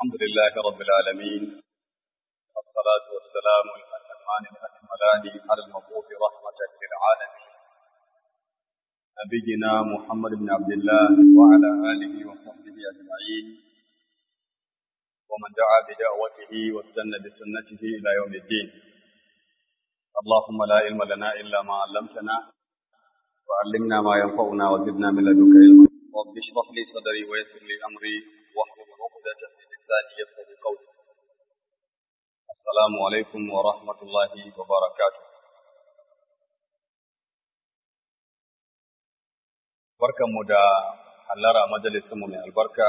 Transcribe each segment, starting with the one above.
الحمد لله رب العالمين والصلاة والسلام الأتمان الأكملان على المبعوث رحمة للعالمين نبينا محمد بن عبد الله وعلى آله وصحبه أجمعين ومن دعا بدعوته واستنى بسنته إلى يوم الدين اللهم لا علم لنا إلا ما علمتنا وعلمنا ما ينفعنا وزدنا من لدنك علما رب اشرح لي صدري ويسر لي أمري واحلل عقدة من لساني يفقهوا قولي السلام عليكم ورحمة الله وبركاته barkanmu da hallara majalisinmu mai albarka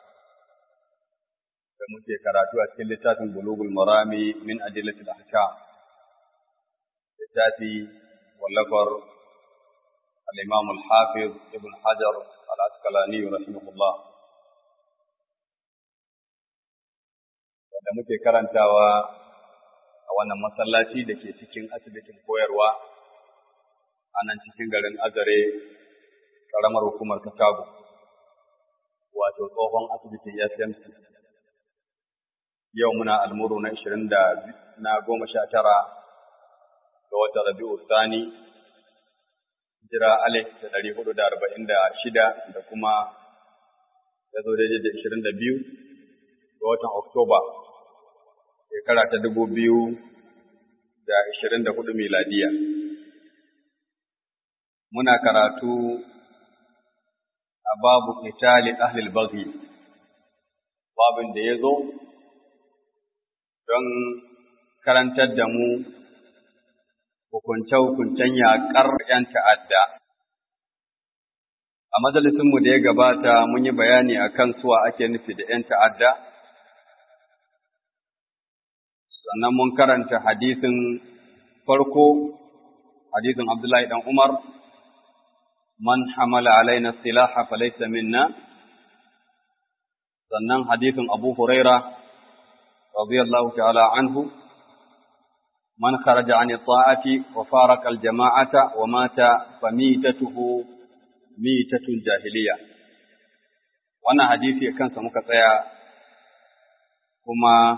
da muke karatu a cikin littafin bulugul marami min adillatil ahkam littafi wallafar al-imam al-hafiz ibn hajar al-asqalani rahimahullah da muke karantawa a wannan masallaci da ke cikin asibitin koyarwa a nan cikin garin azare ƙaramar hukumar Katago, wato tsohon asibitin SMC. Yau muna almuru na ishirin da na goma sha tara ga watan Rabi'u Sani, jira Alex da ɗari hudu da arba'in da shida da kuma ya zo daidai da ishirin da biyu ga watan Oktoba, shekara ta dubu biyu da ishirin da hudu miladiya. Muna karatu a babu qitali ahlil baghi babin da ya zo don karantar da mu hukunce-hukuncen yaƙar ‘yan ta'adda. A majalisinmu da ya gabata mun yi bayani a kan suwa ake nufi da ‘yan ta'adda, sannan mun karanta hadisin farko, hadisin Abdullahi ɗan Umar, من حمل علينا السلاح فليس منا sannan hadithin Abu Huraira radiyallahu ta'ala anhu man kharaja an ta'ati wa faraka al-jama'ata wa mata famitatuhu mitatul jahiliya wannan hadisi kansa muka tsaya kuma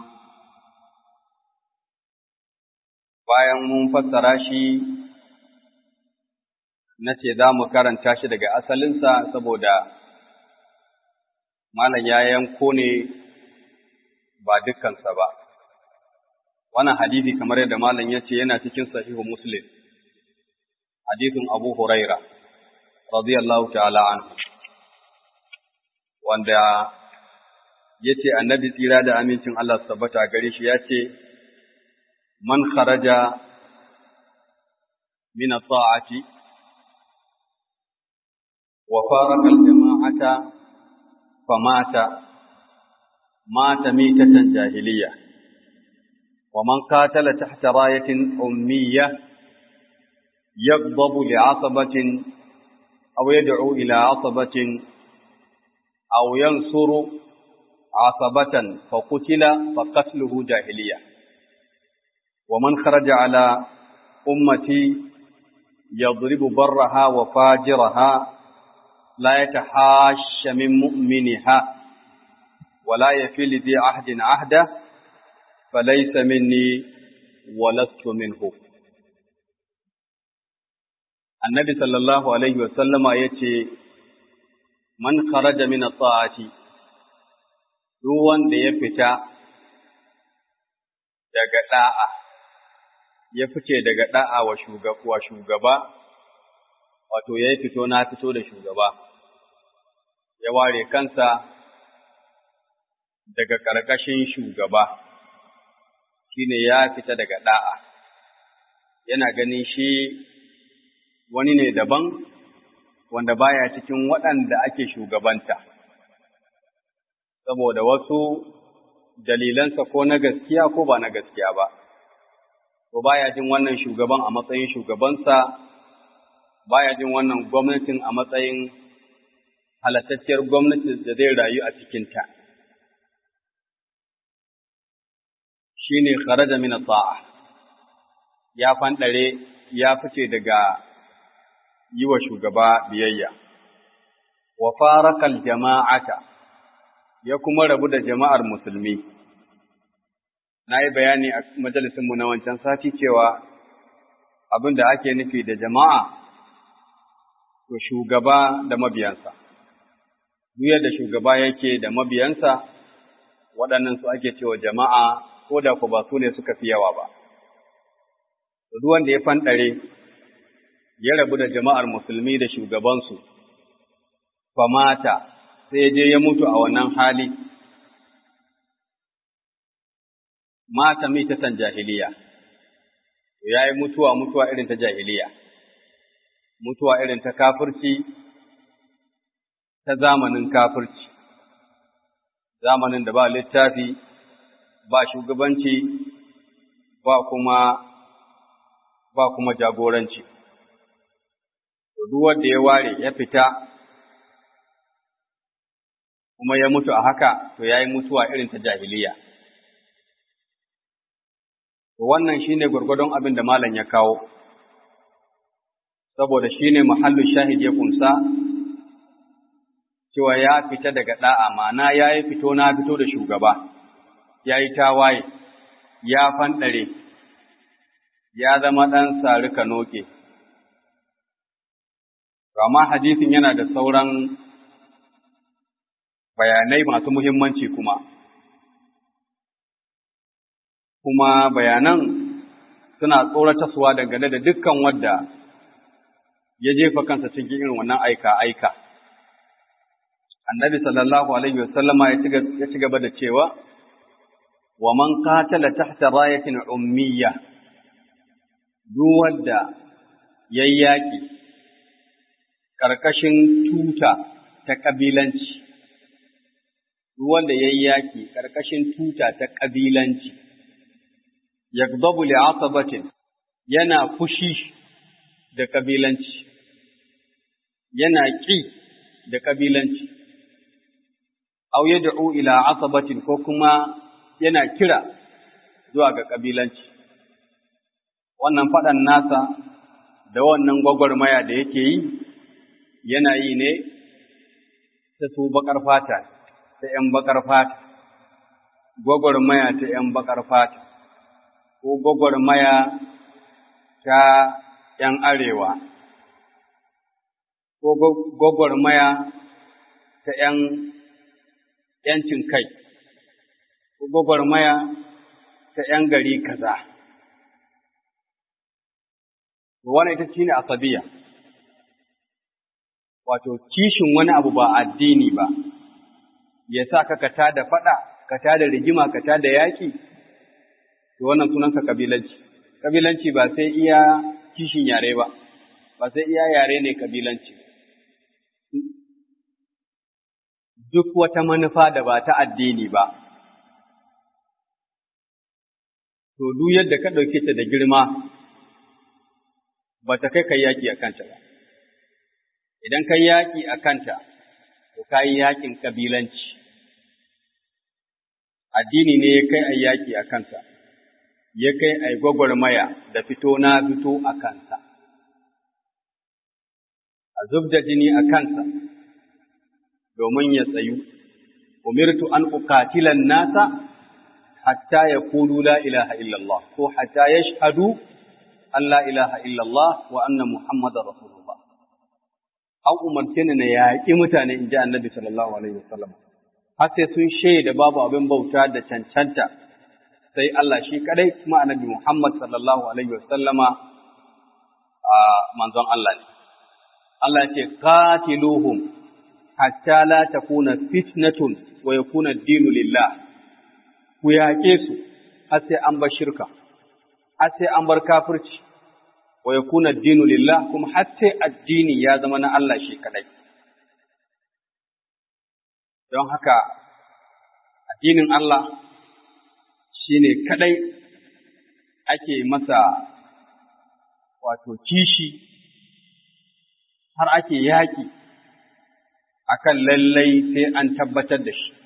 bayan mun fassara shi na ce za mu karanta shi daga asalinsa saboda malam ya yanko ne ba dukkansa ba. Wannan hadisi kamar yadda malam ya ce yana cikin sahihu Muslim, hadisin Abu Huraira, radiyallahu ta'ala anhu, wanda ya ce annabi tsira da amincin Allah tabbata gare shi ya ce, Man kharaja min ta'ati وفارق الجماعة فمات مات ميتة جاهلية ومن قاتل تحت راية أمية يغضب لعصبة أو يدعو إلى عصبة أو ينصر عصبة فقتل فقتله جاهلية ومن خرج على أمتي يضرب برها وفاجرها لا يتحاش من مؤمنها ولا يفي لذي عهد عهده فليس مني ولست منه النبي صلى الله عليه وسلم yace man kharaja min at-ta'ati duk wanda ya fita daga da'a ya fice daga da'a wa shugaba shugaba wato ya fito na fito da shugaba ya ware kansa daga ƙarƙashin shugaba shine ya fita daga ɗa'a yana ganin shi wani ne daban wanda baya cikin waɗanda ake shugabanta saboda wasu dalilansa ko na gaskiya ko ba na gaskiya ba ko baya jin wannan shugaban a matsayin shugabansa baya jin wannan gwamnatin a matsayin halattacciyar gwamnati da zai rayu a cikinta. Shi ne kharaja min ta'a ya fanɗare ya fice daga yi wa shugaba biyayya, wa farakal jama'ata ya kuma rabu da jama'ar musulmi. Na yi bayani a majalisinmu na wancan sati cewa abin da ake nufi da jama'a to shugaba da mabiyansa. Duk yadda shugaba yake da mabiyansa, waɗannan su ake cewa jama'a ko da ku ba su ne suka fi yawa ba. Duk wanda ya fanɗare, ya rabu da jama'ar musulmi da shugabansu, famata sai je ya mutu a wannan hali, mata mitatan jahiliya, ya yi mutuwa mutuwa irin ta jahiliya, mutuwa irin ta kafirci, ta zamanin kafirci, zamanin da ba littafi, ba shugabanci, ba kuma ba kuma jagoranci. Duk wanda ya ware ya fita kuma ya mutu a haka, to ya yi mutuwa irin ta jahiliya. Wannan shi ne gwargwadon abin da Malam ya kawo, saboda shi ne mahallin shahid ya kunsa, cewa ya fita daga ɗa'a, ma'ana ya yi fito na fito da shugaba, ya yi tawaye, ya fanɗare, ya zama ɗan sari noke. Amma hadisin yana da sauran bayanai masu muhimmanci kuma, kuma bayanan suna tsoratarsuwa dangane da dukkan wadda ya jefa kansa cikin irin wannan aika-aika. Annabi sallallahu Alaihi wasallama ya ci gaba da cewa, wa man qatala tahta rayatin ummiyya duk wadda ya yaƙi ƙarƙashin tuta ta ƙabilanci, duk wanda ya yaƙi ƙarƙashin tuta ta ƙabilanci, yagdabu li'asabatin yana fushi da ƙabilanci, yana ƙi da ƙabilanci, au yad'u ila asabatin ko kuma yana kira zuwa ga ƙabilanci. Wannan faɗan nasa da wannan gwagwarmaya da yake yi, yana yi ne ta su baƙar fata, ta ’yan baƙar fata, gwagwarmaya ta ’yan baƙar fata, ko gwagwarmaya ta ’yan arewa, ko gwagwarmaya ta ’yan ’yancin kai, ko gwagwarmaya ta ’yan gari kaza. Wannan ita shi ne asabiya, wato kishin wani abu ba addini ba, ya sa ka ka da faɗa, ka da rigima, ka da yaƙi, to wannan sunansa kabilanci. Kabilanci ba sai iya kishin yare ba, ba sai iya yare ne kabilanci. Duk wata manufa da ba ta addini ba, to duk yadda ka ɗauke ta da girma, ba ta kai kai yaƙi a kanta ba. Idan kai yaƙi a kanta, to ka yi yaƙin kabilanci. Addini ne ya kai a yaƙi a kansa. ya kai a gwagwarmaya da fito na fito a kansa, a zub da jini a kansa domin ya tsayu, umirtu an uqatilan nasa hatta ya kulu la ilaha illallah ko hatta ya shahadu an la ilaha illallah wa anna Muhammadar Rasulullah. An umarce ni na yaƙi mutane in ji annabi sallallahu alaihi wasallam. Har sai sun shaida babu abin bauta da cancanta sai Allah shi kadai kuma annabi Muhammad sallallahu alaihi wasallama a manzon Allah ne. Allah ya ce qatiluhum hatta la takuna fitnatun wa yakuna ad-dinu lillah. Ku yaƙe su har sai an bar shirka, har sai an bar kafirci, wa yakuna ad-dinu lillah kuma har sai addini ya zama na Allah shi kadai. Don haka addinin Allah shi ne kaɗai ake masa wato kishi har ake yaƙi akan lallai sai an tabbatar da shi.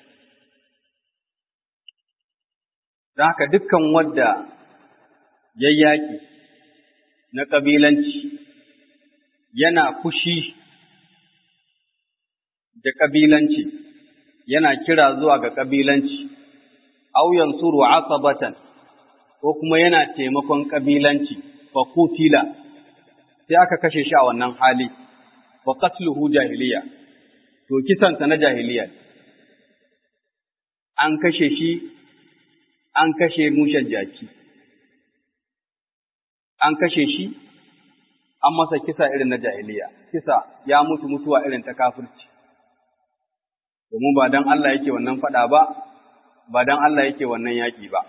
Don haka dukkan wadda ya yaƙi na ƙabilanci yana fushi da ƙabilanci yana kira zuwa ga kabilanci aw yansuru asabatan ko kuma yana taimakon kabilanci fa kutila sai aka kashe shi a wannan hali wa qatluhu jahiliya to kisansa na jahiliya an kashe shi an kashe mushen jaki an kashe shi an masa kisa irin na jahiliya kisa ya mutu mutuwa irin ta kafirci domin ba dan Allah yake wannan fada ba ba dan Allah yake wannan yaki ba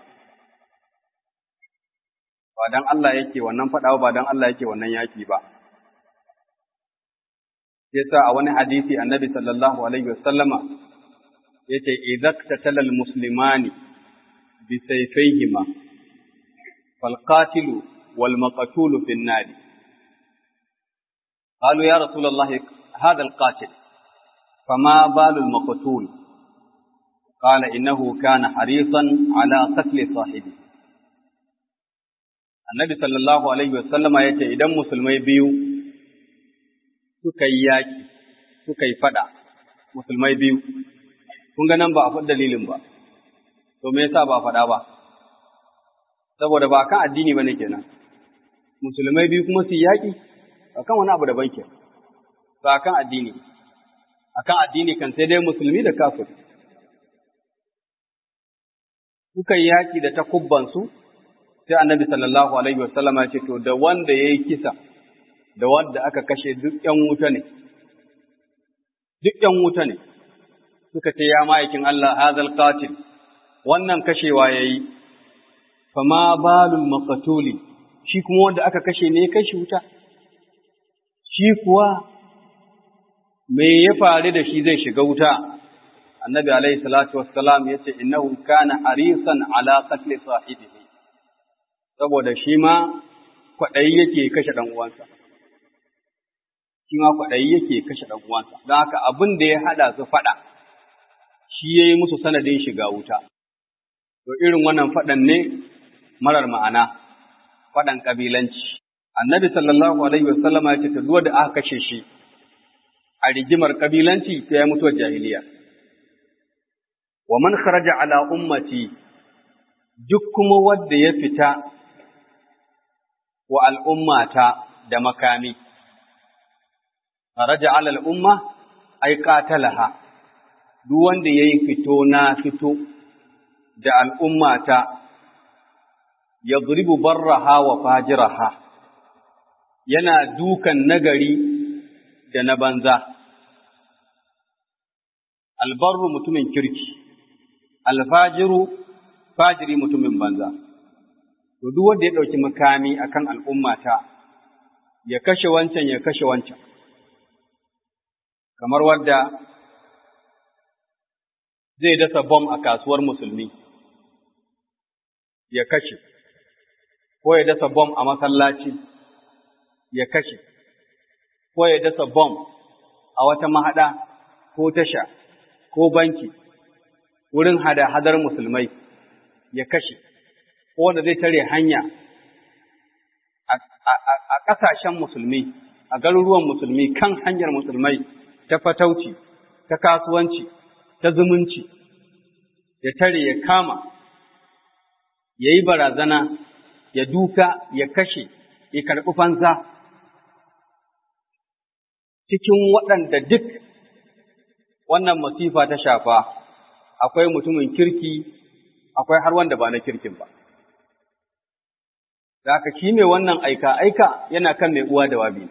ba dan Allah yake wannan fada ba ba dan Allah yake wannan yaki ba yasa a wani hadisi annabi sallallahu alaihi wasallama yace idza tatala almuslimani bi sayfayhima fal qatilu wal maqtulu fi an-nar qalu ya rasul allah hadha al-qatil fama balu al-maqtul qala innahu kana harisan ala qatl sahibi annabi sallallahu alaihi wasallama yace idan musulmai biyu suka yi yaƙi, suka yi faɗa, musulmai biyu, kun ga nan ba a faɗi dalilin ba, to me yasa ba a faɗa ba, saboda ba kan addini ba ne kenan, musulmai biyu kuma su yi yaƙi, a kan wani abu daban ke, ba kan addini, a kan addini kan sai dai musulmi da kafir. Suka yi yaƙi da takubbansu, sai annabi sallallahu alaihi wasallama ce to da wanda ya yi kisa, da wadda aka kashe duk ’yan wuta ne, duk ’yan wuta ne, suka ce, Ya ma'aikin Allah, hazal qatil wannan kashewa ya yi, fama balul makatuli, shi kuma wanda aka kashe ne kashe wuta, shi kuwa me ya faru da shi zai shiga wuta, annabi alaihi salatu wassalam ya ce, Innahu kana harisan ala qatli sahibihi saboda shi ma kwaɗayi yake kashe ɗan uwansa. shi ma kwaɗayi yake kashe ɗan uwansa don haka abin da ya haɗa su faɗa shi ya yi musu sanadin shiga wuta to irin wannan faɗan ne marar ma'ana faɗan ƙabilanci annabi sallallahu alaihi wasallama ya ce ta duwa da aka kashe shi a rigimar ƙabilanci ta ya mutuwar jahiliya wa man kharaja ala ummati duk kuma wanda ya fita wa al'ummata da makami kharaja ala al'umma ay qatalaha duk wanda yayi fito na fito da al'ummata yadribu barraha wa fajiraha yana dukan nagari da na banza albarru mutumin kirki alfajiru fajiri mutumin banza to duk wanda ya dauki makami akan al'ummata ya kashe wancan ya kashe wancan kamar wadda zai dasa bom a kasuwar musulmi ya kashe, ko ya dasa bom a masallaci ya kashe, ko ya dasa bom a wata mahaɗa ko tasha ko banki wurin hada-hadar musulmai ya kashe, ko wanda zai tare hanya a ƙasashen musulmi, a garuruwan musulmi kan hanyar musulmai. ta fatauci, ta kasuwanci, ta zumunci, ya tare ya kama, ya yi barazana, ya duka, ya kashe, ya karɓi fansa. Cikin waɗanda duk wannan masifa ta shafa, akwai mutumin kirki, akwai har wanda ba na kirkin ba. Da haka shi mai wannan aika-aika yana kan mai uwa da wabi.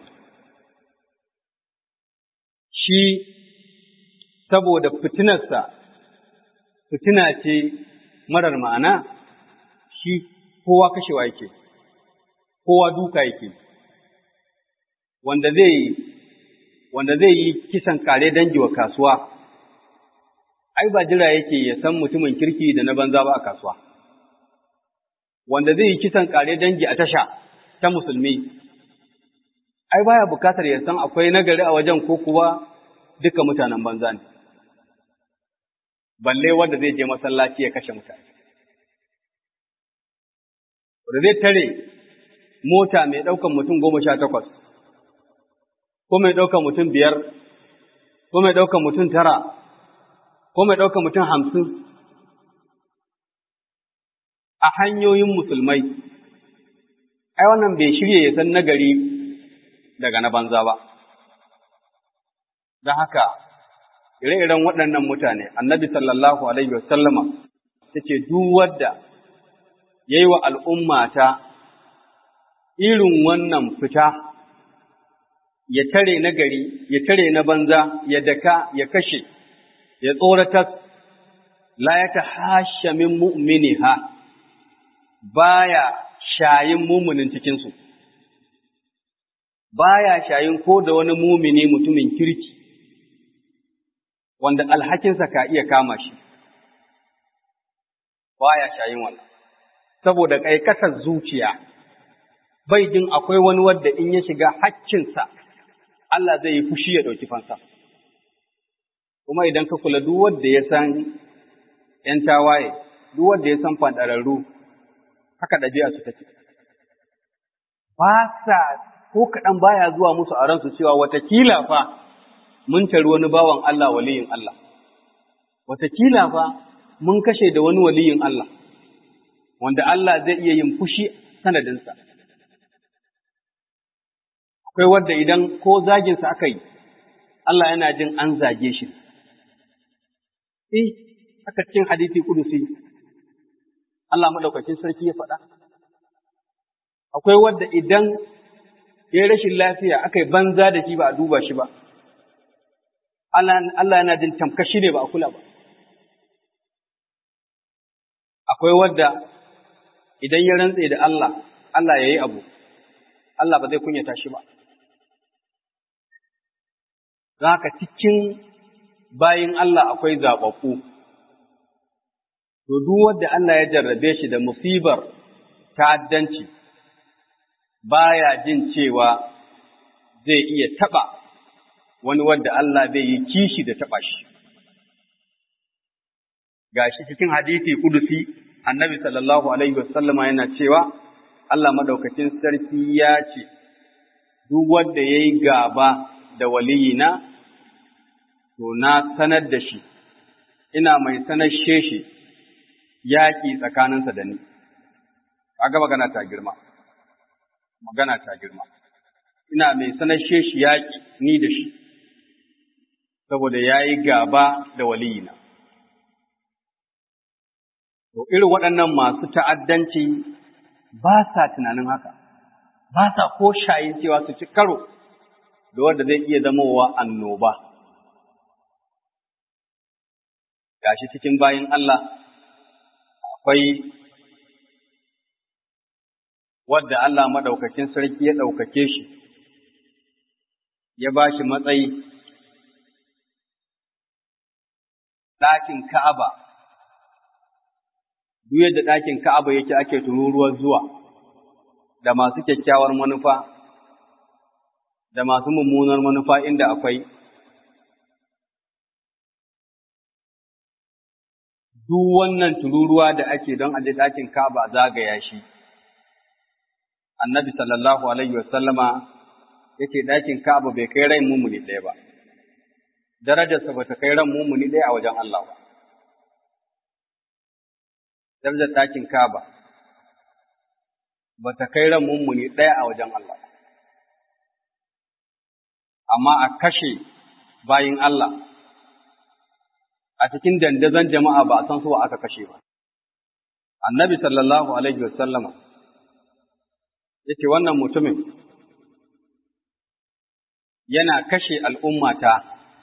shi saboda fitinarsa fitina ce marar ma'ana shi kowa kashewa yake kowa duka yake wanda zai wanda zai yi kisan kare dangi wa kasuwa ai ba jira yake ya san mutumin kirki da na banza ba a kasuwa wanda zai yi kisan kare dangi a tasha ta musulmi ai baya bukatar ya san akwai nagari a wajen ko kuwa duka mutanen banza ne balle wanda zai je masallaci ya kashe mutane wanda zai tare mota mai ɗaukan mutum goma sha takwas ko mai ɗaukan mutum biyar ko mai ɗaukan mutum tara ko mai ɗaukar mutum hamsin a hanyoyin musulmai, ai wannan bai shirya ya san nagari daga na banza ba. Don haka, ire-iren waɗannan mutane, annabi sallallahu Alaihi wasallama ta ce, duk wadda ya yi wa al'ummata irin wannan fita, ya tare na gari, ya tare na banza, ya daka, ya kashe, ya tsoratar, la ya ta hasha min mu'mini ha, baya shayin mumunin cikinsu, baya shayin ko da wani mumini mutumin kirki, wanda alhakinsa ka iya kama shi, baya shayin wannan, saboda ƙaikatar zuciya, bai jin akwai wani wadda in ya shiga hakkinsa, Allah zai yi fushi ya ɗauki fansa. Kuma idan ka kula duk wanda ya san ‘yan tawaye, duk wanda ya san faɗararru, haka ɗabi'a su take. Ba sa ko kaɗan baya zuwa musu a ransu cewa watakila fa mun tari wani bawan Allah waliyin Allah, watakila fa mun kashe da wani waliyin Allah, wanda Allah zai iya yin fushi sanadinsa. Akwai wadda idan ko zaginsa aka yi, Allah yana jin an zage shi. Eh, aka cikin hadisi kudusi, Allah maɗaukacin sarki ya faɗa. Akwai wadda idan ya yi rashin lafiya aka yi banza da shi ba a duba shi ba, Allah yana jin tamkashi ne ba a kula ba. Akwai wadda idan ya rantse da Allah, Allah ya yi abu, Allah ba zai kunyata shi ba. Don haka cikin bayin Allah akwai zaɓaɓɓu. To, duk wanda Allah ya jarrabe shi da musibar ta'addanci, baya jin cewa zai iya taɓa wani wanda Allah zai yi kishi da taɓa shi. Gashi cikin hadisi kudusi, annabi sallallahu Alaihi wasallama yana cewa, Allah maɗaukacin sarki ya ce, Duk wanda ya yi gaba da waliyina, to na sanar da shi, ina mai sanashe shi yaƙi tsakaninsa da ni. Kaga magana ta girma, magana ta girma. Ina mai sanashe shi yaƙi ni da shi, saboda ya yi gaba da waliyina. To, irin waɗannan masu ta'addanci ba sa tunanin haka, ba sa ko shayin cewa su ci karo da wanda zai iya zamowa annoba. Gashi cikin bayin Allah akwai wadda Allah maɗaukakin sarki ya ɗaukake shi, ya ba shi matsayi, ɗakin Ka'aba, duk yadda ɗakin Ka'aba yake ake tururuwar zuwa, da masu kyakkyawar manufa, da masu mummunar manufa inda akwai. Duk wannan tururuwa da ake don aje ɗakin Ka'aba zagaya shi. annabi sallallahu alaihi wasallama yake ɗakin Ka'aba bai kai rai mumuni ɗaya ba, darajarsa ba ta kai ran mumuni ɗaya a wajen Allah ba. Darajar ɗakin Ka'aba ba ta kai ran mumuni ɗaya a wajen Allah ba. Amma a kashe bayin Allah a cikin dandazon jama'a ba a san su wa aka kashe ba. Annabi sallallahu alaihi wasallama yace wannan mutumin yana kashe al'ummata,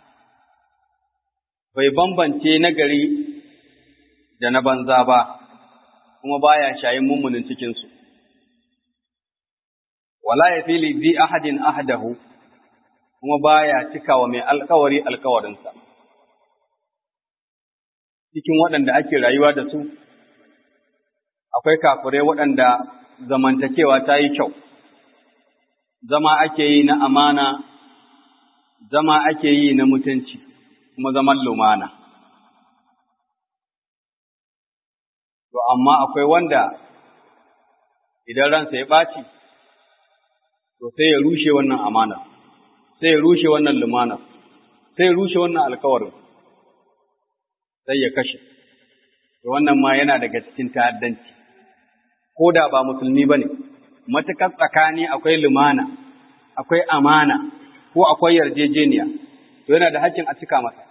bai bambance nagari da na banza ba, kuma baya shayin mummunin cikinsu. Wala ya fili zi ahadin ahadahu, kuma baya cikawa mai alkawari alkawarinsa. Cikin waɗanda ake rayuwa da su, akwai kafirai waɗanda zamantakewa ta yi kyau, zama ake yi na amana, zama ake yi na mutunci, kuma zaman lumana. To, amma akwai wanda idan ransa ya ɓaci, to sai ya rushe wannan amana, sai ya rushe wannan lumana, sai ya rushe wannan alkawarin. sai ya kashe to wannan ma yana daga cikin ta'addanci ko da ba musulmi bane matukar tsakani akwai lumana akwai amana ko akwai yarjejeniya to yana da haƙƙin a cika masa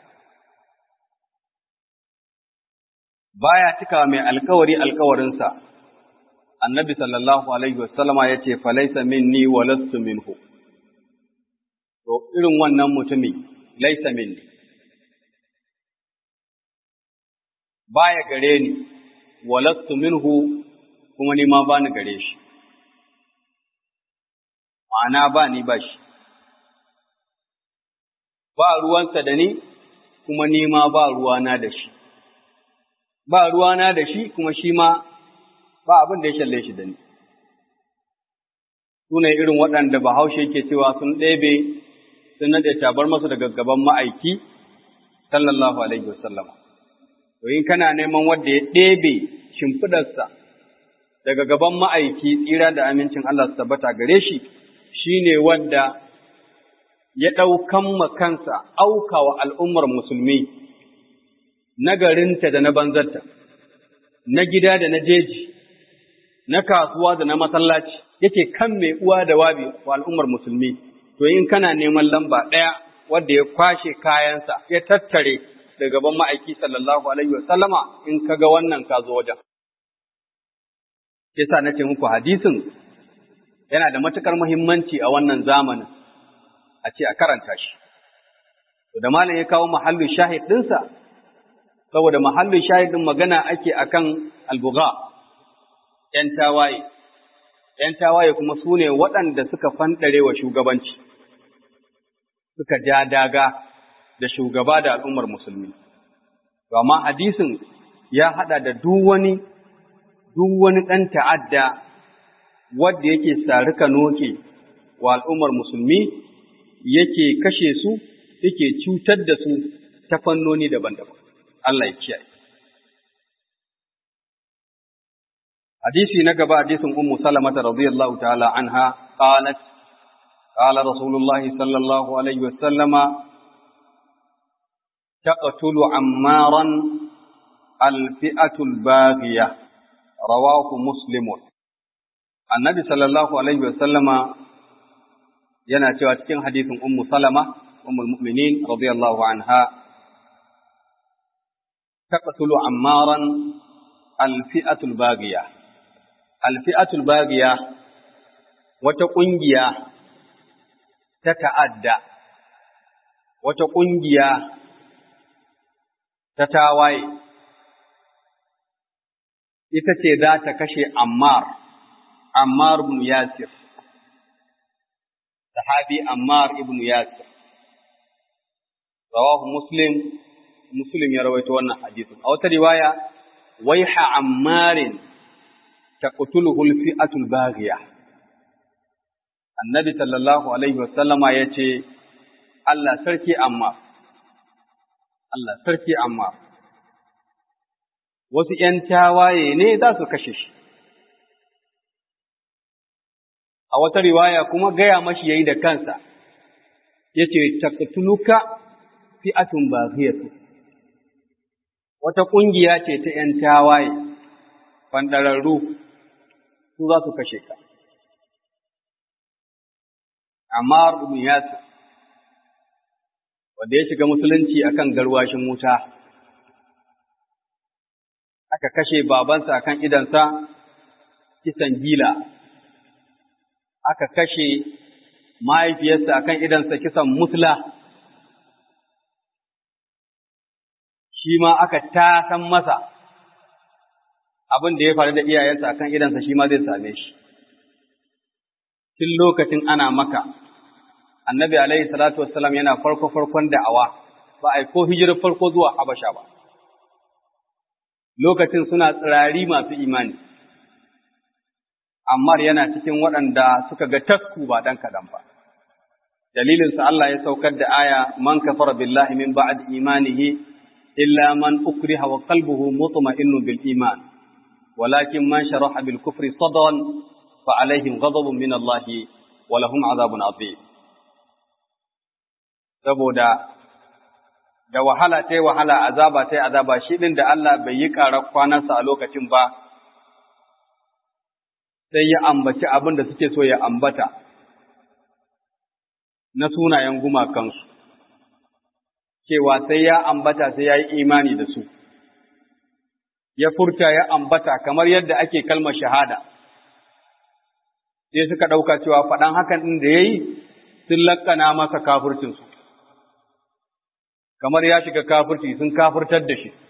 baya cika mai alkawari alkawarinsa annabi sallallahu alaihi wasallama ya ce falaisa minni wa lastu minhu to irin wannan mutumi laisa minni baya gare ni wa lastu minhu kuma ni ma ba ni gare shi ma'ana ba ni ba shi ba ruwansa da ni kuma ni ma ba ruwana da shi ba ruwana da shi kuma shi ma ba abin da ya shalle shi da ni. Su ne irin waɗanda bahaushe ke cewa sun ɗebe sun naɗe tabar masu daga gaban ma'aiki, sallallahu alaihi wasallam. To in kana neman wanda ya ɗebe shimfiɗarsa daga gaban ma'aiki tsira da amincin Allah su tabbata gare shi, shi ne wanda ya ɗaukan ma kansa auka wa al'ummar musulmi na garinta da na banzarta, na gida da na jeji, na kasuwa da na masallaci, yake kan mai uwa da wabi wa al'ummar musulmi, to in kana neman lamba ɗaya wadda ya kwashe kayansa, ya tattare da gaban ma'aiki sallallahu Alaihi wasallama in ka ga wannan ka zo wajen. Yasa na ce muku hadisin yana da matuƙar muhimmanci a wannan zamanin, a ce a karanta shi. To da malam ya kawo mahallin shahid ɗinsa, saboda mahallin shahidin magana ake akan albuga ‘yan tawaye, ‘yan tawaye kuma su ne waɗanda suka fanɗare wa shugabanci, suka ja daga da shugaba da al'ummar musulmi. Amma hadisin ya haɗa da duk wani, duk wani ɗan ta'adda wadda yake sarika noke wa al'ummar musulmi, yake kashe su, yake cutar da su ta fannoni daban-daban. Allah ya kiyaye. Hadisi na gaba hadisin Ummu Salamata radiyallahu ta'ala anha qalat qala Rasulullahi sallallahu alaihi wasallama taqtulu ammaran alfi'atul baghiya rawahu muslimun Annabi sallallahu alaihi wasallama yana cewa cikin hadisin Ummu Salama ummul mu'minin radiyallahu anha تقتل عمارا الفئة الباغية الفئة الباغية وتقنجيا تتعدى وتقنجيا تتاواي ita ce za ta kashe Ammar, Ammar ibn Yasir, sahabi Ammar ibn Yasir, rawahu Muslim Muslim ya rawaito wannan hadisin. A wata riwaya, waiha ammarin taqtuluhu al-fi'atul baghiya. Annabi sallallahu alaihi wasallama yace Allah sarki amma Allah sarki amma wasu ‘yan tawaye ne za su kashe shi. A wata riwaya kuma gaya mashi yayi da kansa, yace taqtuluka fi'atun baghiyatu wata ƙungiya ce ta ’yan tawaye, fandararru, su za su kashe ka. Amma ibn Yasir, wanda ya shiga musulunci akan garwashin wuta, aka kashe babansa akan idansa kisan gila, aka kashe mahaifiyarsa akan idansa kisan musla. shi ma aka tasan masa abin da ya faru da iyayensa akan idansa shi ma zai same shi. Tun lokacin ana maka, annabi alaihi salatu wassalam yana farko-farkon da'awa, ba a yi ko hijirar farko zuwa Habasha ba. Lokacin suna tsirari masu imani, Ammar yana cikin waɗanda suka ga tasku ba ɗan kaɗan ba. Dalilinsa Allah ya saukar da aya, man kafara billahi min ba'ad imanihi إلا من أكره وقلبه مطمئن بالإيمان ولكن من شرح بالكفر صدرا فعليهم غضب من الله ولهم عذاب عظيم saboda da wahala ta yi wahala azaba ta yi azaba shi ɗin da Allah bai yi ƙarar kwanarsa a lokacin ba sai ya ambaci abin da suke so ya ambata na sunayen gumakansu cewa sai ya ambata sai ya yi imani da su ya furta ya ambata kamar yadda ake kalmar shahada sai suka ɗauka cewa faɗan hakan ɗin da ya yi sun lakkana masa kafircinsu kamar ya shiga kafirci sun kafirtar da shi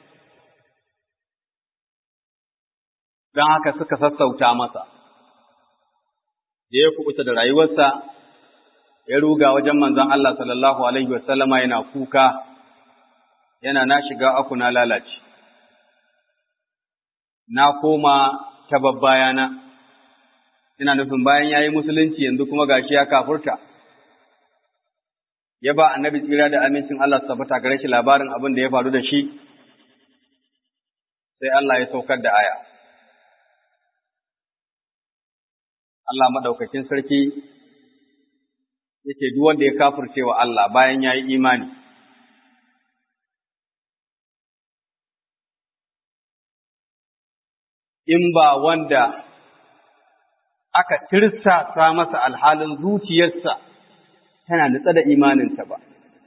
don haka suka sassauta masa da ya kubuta da rayuwarsa ya ruga wajen manzon Allah sallallahu alaihi wasallama yana kuka yana na shiga aku na lalace na koma ta babbayana ina nufin bayan ya yi musulunci yanzu kuma gashi ya kafurta ya ba annabi tsira da amincin Allah su tabbata gare shi labarin abin da ya faru da shi sai Allah ya saukar da aya Allah madaukakin sarki yake duk wanda ya kafirce wa Allah bayan ya yi imani in ba wanda aka tirsasa masa alhalin zuciyarsa tana nutsa da imaninta ba.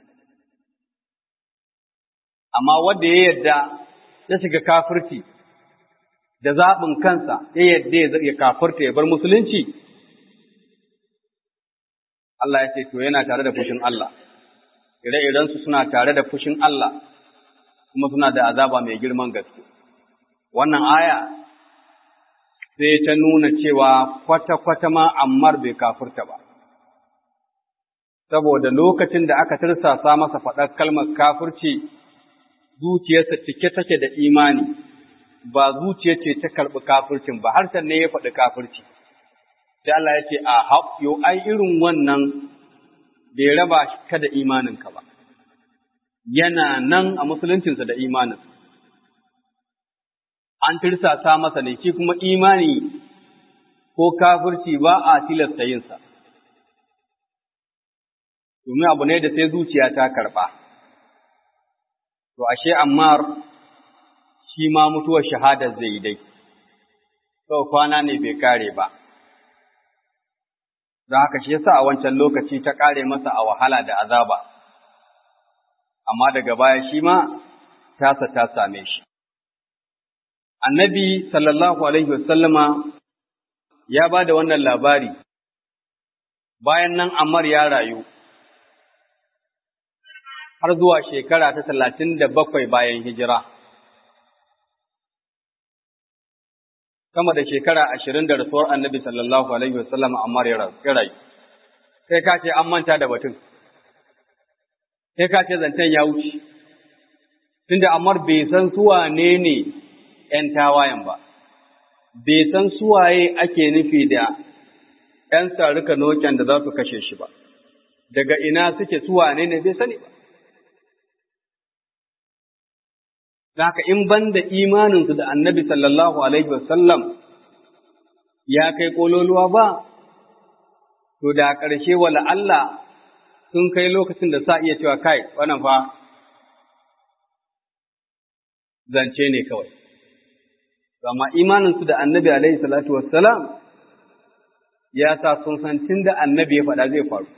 Amma wanda ya yadda ya shiga kafirci da zaɓin kansa ya yadda ya kafirta ya bar musulunci, Allah ya ce, To, yana tare da fushin Allah, ire-irensu suna tare da fushin Allah, kuma suna da azaba mai girman gaske. Wannan aya sai ta nuna cewa kwata-kwata ma Ammar bai kafurta ba. Saboda lokacin da aka tirsasa masa faɗar kalmar kafurci, zuciyarsa cike take da imani, ba zuciya ce ta karɓi kafurcin ba, harshen ne ya faɗi kafurci. Sai Allah ya ce, A yo ai irin wannan bai raba ka da imaninka ba, yana nan a musuluncinsa da imanin. an tirsasa masa ne shi kuma imani ko kafirci ba a tilasta yinsa. Domin abu ne da sai zuciya ta karɓa. To, ashe Ammar shi ma mutuwar shahadar zai yi dai, sau kwana ne bai kare ba. Don haka shi yasa a wancan lokaci ta kare masa a wahala da azaba, amma daga baya shi ma tasa ta same shi. annabi sallallahu alaihi wasallama ya ba da wannan labari bayan nan Ammar ya rayu har zuwa shekara ta talatin da bakwai bayan hijira. Sama da shekara ashirin da rasuwar annabi sallallahu alaihi wasallama Ammar ya rayu. Sai ka ce an manta da batun, sai ka ce zancen ya wuce, tunda Ammar bai san suwa ne ne ’yan tawayen ba, bai san suwaye ake nufi da ’yan sarika noken da za su kashe shi ba, daga ina suke suwane ne bai sani ba. Zaka in ban da imaninsu da annabi sallallahu Alaihi wasallam ya kai ƙololuwa ba, to da ƙarshe wala Allah sun kai lokacin da sa iya cewa kai, wannan fa zance ne kawai. Amma imaninsu da annabi alaihi salatu wassalam ya sa sun san tun da annabi ya faɗa zai faru.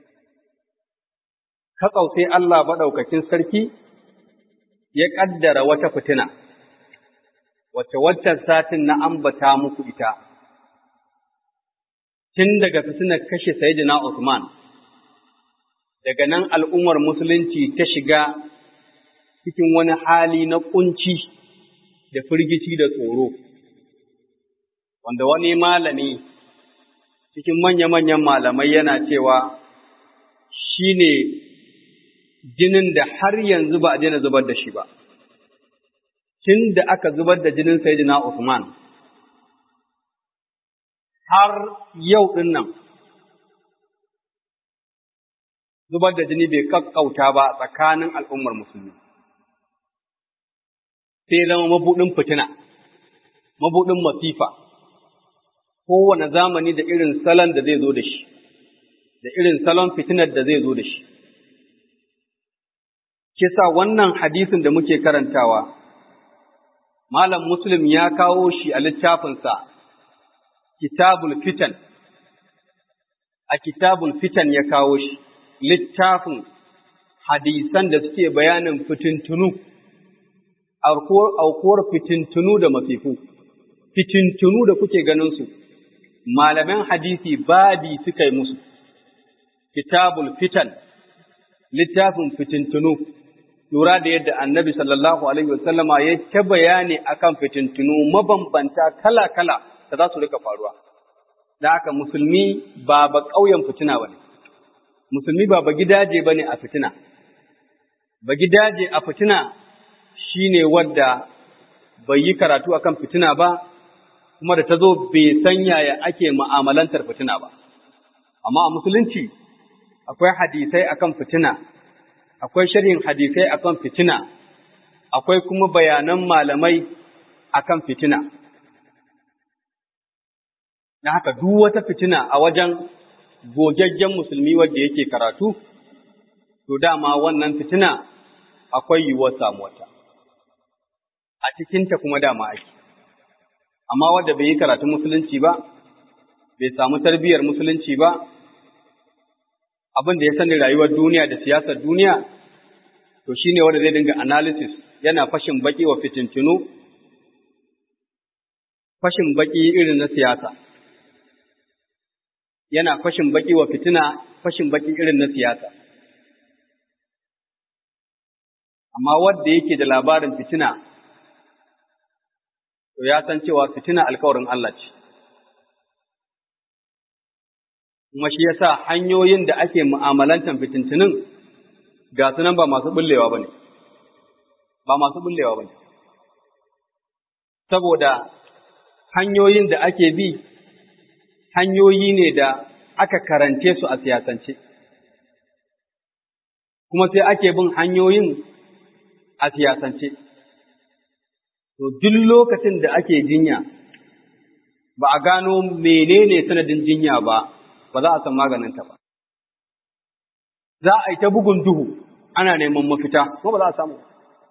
Katsau sai Allah maɗaukakin sarki ya ƙaddara wata fitina, wacce waccan satin na ambata muku ita, tun daga fitinar kashe Sayyidina Usman, daga nan al'ummar Musulunci ta shiga cikin wani hali na ƙunci. da firgici da tsoro, wanda wani malami cikin manya-manyan malamai yana cewa shi ne jinin da har yanzu ba a daina zubar da shi ba, tun da aka zubar da jinin Sayyidina Usman, har yau ɗin nan, zubar da jini bai kakkauta ba tsakanin al'ummar musulmi. sai zama mabuɗin fitina, mabuɗin masifa, kowane zamani da irin salon da zai zo da shi, da irin salon fitinar da zai zo da shi. shi sa wannan hadisin da muke karantawa Malam Muslim ya kawo shi a littafinsa Kitabul Fitan a Kitabul Fitan ya kawo shi littafin hadisan da suke bayanin fitintunu aukuwar fitintunu da mafifu fitintunu da kuke ganin su malaman hadisi babi suka yi musu Kitabul Fitan littafin fitintunu lura da yadda annabi sallallahu alaihi wasallama ya ta bayani akan fitintunu mabambanta kala-kala da za su rika faruwa. Da haka musulmi ba ba ƙauyen fitina ba ne, musulmi ba ba gidaje ba ne a fitina. Ba gidaje a fitina shi ne wadda bai yi karatu akan fitina ba, kuma da ta zo bai san yaya ake ma'amalantar fitina ba. Amma a musulunci akwai hadisai akan fitina akwai sharhin hadisai akan fitina, akwai kuma bayanan malamai akan fitina. Na haka duk wata fitina a wajen gogaggen musulmi wadda yake karatu, to dama wannan fitina akwai yiwuwar samuwata. A cikinta kuma dama ake. Amma wadda bai yi karatun musulunci ba, bai samu tarbiyyar musulunci ba, abin da ya sani rayuwar duniya da siyasar duniya, to shi ne wanda zai dinga analysis yana fashin baki wa fitintunu, fashin baki irin na siyasa. Yana fashin baki wa fitina, fashin baki irin na siyasa. Amma wadda yake da labarin fitina, to ya san cewa fitina alkawarin Allah ce. kuma shi yasa hanyoyin da ake mu'amalantar fitintunin ga su nan ba masu bullewa ba ne, ba masu bullewa ba ne. Saboda hanyoyin da ake bi, hanyoyi ne da aka karance su a siyasance, kuma sai ake bin hanyoyin a siyasance. To, duk lokacin da ake jinya, ba a gano menene sanadin jinya ba, ba za a san maganinta ba. Za a yi ta bugun duhu ana neman mafita, ko ba za a samu.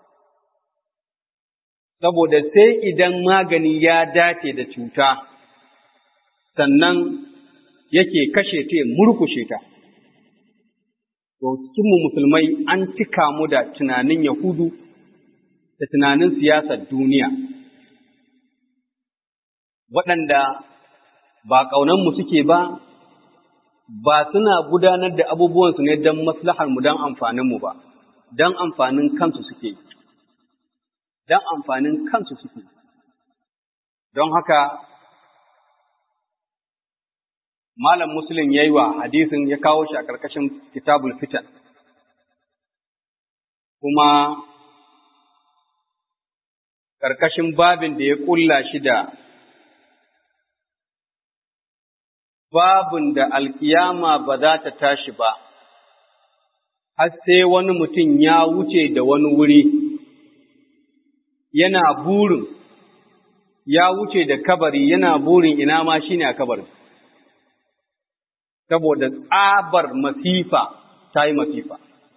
Saboda sai idan magani ya dace da cuta, sannan yake kashe ta ya murkushe ta. To, cikinmu musulmai an cika mu da tunanin Yahudu da tunanin siyasar duniya, waɗanda ba ƙaunanmu suke ba, ba suna gudanar da abubuwansu ne don maslaharmu don amfaninmu ba, don amfanin kansu suke yi, don amfanin kansu suke yi. Don haka, Malam Muslim ya yi wa hadisin ya kawo shi a ƙarƙashin kitabul fitan, kuma ƙarƙashin babin da ya ƙulla shi da babin da alkiyama ba za ta tashi ba, har sai wani mutum ya wuce da wani wuri, yana burin, ya wuce da kabari yana burin ina ma shi ne a kabarin. Saboda tsabar masifa ta yi masifa.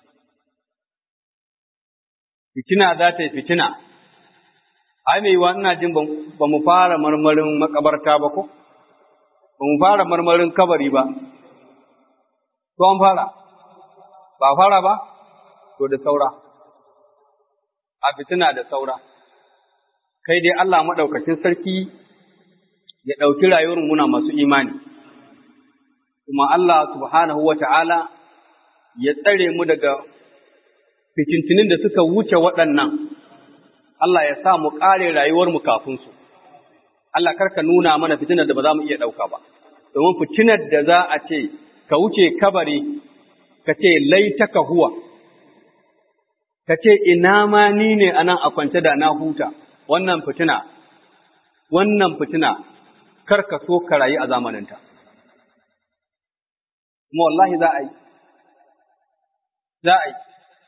Fitina za ta yi fitina, ai mai wa ina jin ba mu fara marmarin makabarta ba ko? ba mu fara marmarin kabari ba, to an fara, ba fara ba, to da saura, a fitina da saura, kai dai Allah maɗaukacin sarki ya ɗauki rayuwar muna masu imani, kuma Allah subhanahu wa ta'ala ya tsare mu daga fitintinin da suka wuce waɗannan, Allah ya sa mu ƙare rayuwarmu kafin su. Allah karka nuna mana fitinar da ba za mu iya ɗauka ba, domin fitinar da za a ce, ka wuce kabari, ka ce laitaka huwa, ka ce ina ma ni ne a nan a kwance da na huta, wannan fitina, wannan fitina, karka so ka rayu a zamaninta. Kuma wallahi za a yi, za a yi,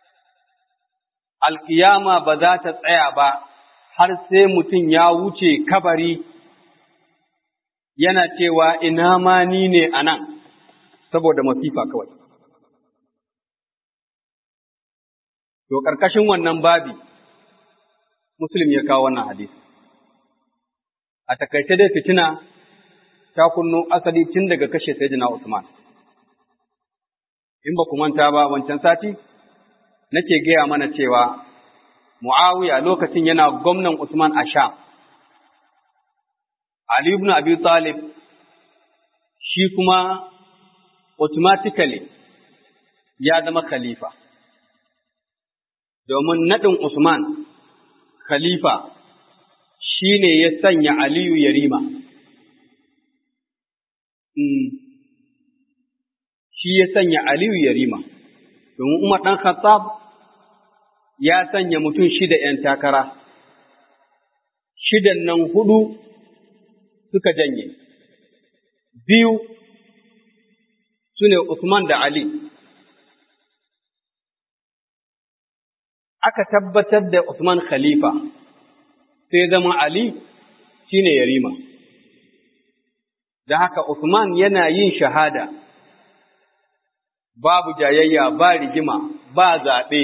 alƙiyama ba za ta tsaya ba, har sai mutum ya wuce kabari yana cewa ina ma ni ne a nan saboda masifa kawai. To, ƙarƙashin wannan babi, Muslim ya kawo wannan hadisi. A takaice dai fitina ta kunno asali tun daga kashe Sayyidina Usman. In ba ku manta ba wancan sati, nake gaya mana cewa Mu'awiya lokacin yana gwamnan Usman a Sham. Ali ibn Abi Talib shi kuma automatically ya zama khalifa. Domin naɗin Usman khalifa shi ne ya sanya Aliyu Yarima. Shi ya sanya Aliyu Yarima, domin Umar ɗan Khattab ya sanya mutum shida ’yan takara, shidan nan hudu suka janye, biyu su ne Usman da Ali. Aka tabbatar da Usman Khalifa, sai zama Ali shi ne Yarima. Da haka Usman yana yin shahada, babu jayayya, ba rigima, ba zaɓe.